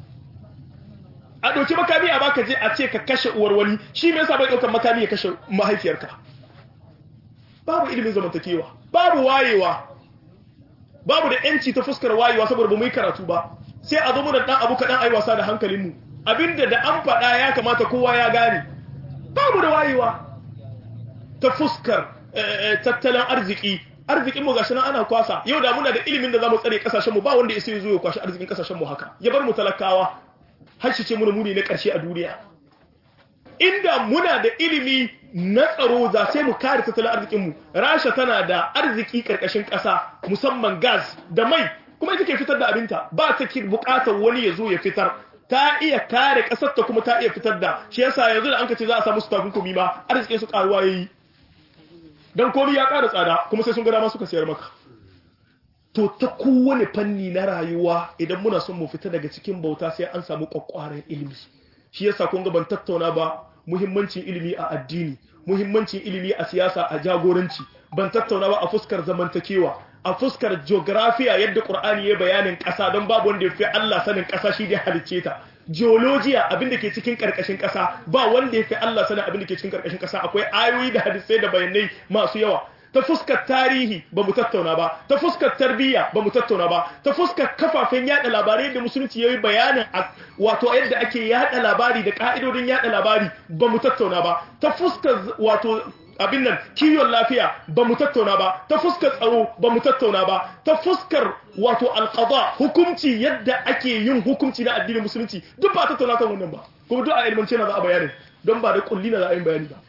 a ɗauki makami a baka je a ce ka kashe uwar wani shi me yasa bai ɗaukar makami ya kashe mahaifiyarka babu ilimin zamantakewa babu wayewa babu da yanci ta fuskar wayewa saboda ba mu yi karatu ba sai a zo mu da dan abu kaɗan ai wasa da hankalinmu abinda da an faɗa ya kamata kowa ya gane babu da wayewa ta fuskar tattalin arziki arzikin mu gashi nan ana kwasa yau da muna da ilimin da zamu tsare kasashen mu ba wanda ya sai zo ya kwashi arzikin kasashen mu haka ya bar mu talakawa har shi ce muna muni na karshe a duniya inda muna da ilimi na tsaro za sai mu kare tattalin arzikinmu rasha tana da arziki karkashin ƙasa musamman gas da mai kuma ita ke fitar da abinta ba ta ki buƙatar wani ya zo ya fitar ta iya kare ƙasar ta kuma ta iya fitar da shi yasa yanzu da an ka ce za a samu su takunkumi ma arzikin su karuwa yayi dan komai ya ƙara tsada kuma sai sun ga dama suka sayar maka to ta kowane fanni na rayuwa idan muna son mu fita daga cikin bauta sai an samu kwakwaren ilimi shi yasa kun ga ban tattauna ba muhimmancin ilimi a addini muhimmancin ilimi a siyasa a jagoranci ban tattauna ba a fuskar zamantakewa a fuskar geografiya yadda qur'ani ya bayanin ƙasa don babu wanda ya fi Allah sanin ƙasa shi da halicce ta geologiya abin da ke cikin karkashin ƙasa ba wanda ya fi Allah sanin abin da ke cikin karkashin ƙasa akwai ayoyi da hadisai da bayanai masu yawa ta fuskar tarihi ba mu tattauna ba ta fuskar tarbiyya ba mu tattauna ba ta fuskar kafafen yada labarai da musulunci yayi bayanin wato yadda ake yada labari da ka'idodin yada labari ba mu tattauna ba ta fuskar wato abin nan kiwon lafiya ba mu tattauna ba ta fuskar tsaro ba mu tattauna ba ta fuskar wato alqada hukunci yadda ake yin hukunci na addinin musulunci duk ba tattauna kan wannan ba kuma duk a ilmance na za a bayanin don ba da kulli na za a yi bayani ba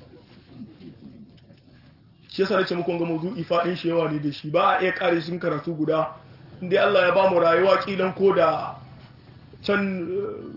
shi yasa nace muku ga mawdu'i fadin shi yawa ne da shi ba a iya kare shi karatu guda indai Allah ya ba mu rayuwa kilan ko da can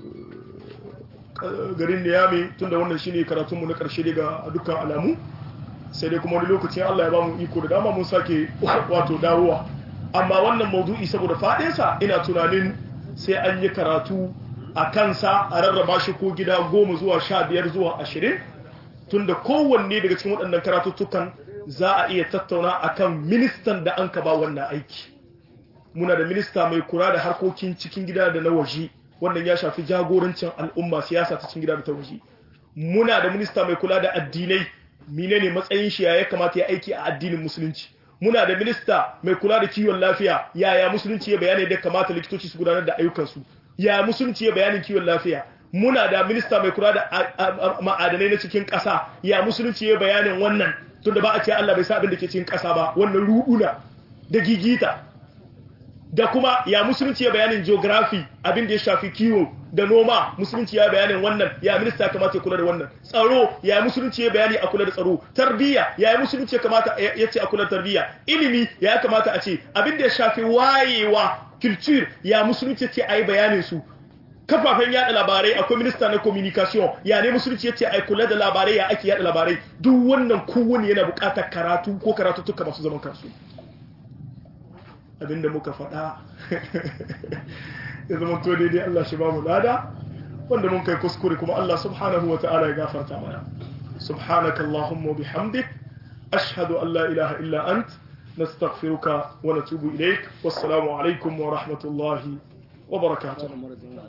garin Niyami tunda wannan shine karatun mu na karshe daga dukkan alamu sai dai kuma wani lokacin Allah ya ba mu iko da dama mun sake wato dawowa amma wannan mawdu'i saboda fadin sa ina tunanin sai an yi karatu a kansa a rarraba shi ko gida goma zuwa sha biyar zuwa ashirin tunda kowanne daga cikin waɗannan karatuttukan za a iya tattauna akan ministan da an ka ba wannan aiki muna da minista mai kula da harkokin cikin gida da na waje wannan ya shafi jagorancin al'umma siyasa ta cikin gida da ta waje muna da minista mai kula da addinai menene matsayin shi ya kamata ya aiki a addinin musulunci muna da minista mai kula da kiwon lafiya yaya musulunci ya bayani da kamata likitoci su gudanar da ayyukansu yaya musulunci ya bayanin kiwon lafiya muna da minista mai kula da ma'adanai na cikin ƙasa ya musulunci ya bayanin wannan tunda ba a ce Allah bai sa abin da ke cikin ƙasa ba wannan ruduna da gigita da kuma ya musulunci ya bayanin geography abin da ya shafi kiwo da noma musulunci ya bayanin wannan ya minista ya kamata ya kula da wannan tsaro ya musulunci ya bayani a kula da tsaro tarbiyya ya musulunci ya kamata ya ce a kula da tarbiyya ilimi ya kamata a ce abin da ya shafi wayewa culture ya musulunci ce a yi bayanin su kafafen yada labarai akwai minista na communication ya ne musulunci ya ce a kula da labarai ya ake yada labarai duk wannan kowane yana bukatar karatu ko karatuttuka masu zaman kansu abinda muka faɗa ya zama to daidai Allah shi ba mu lada wanda mun kai kuskure kuma Allah subhanahu wa ta'ala ya gafarta mana subhanaka allahumma bihamdik ashhadu an la ilaha illa ant nastaghfiruka wa natubu ilaik wassalamu alaikum wa rahmatullahi wa barakatuh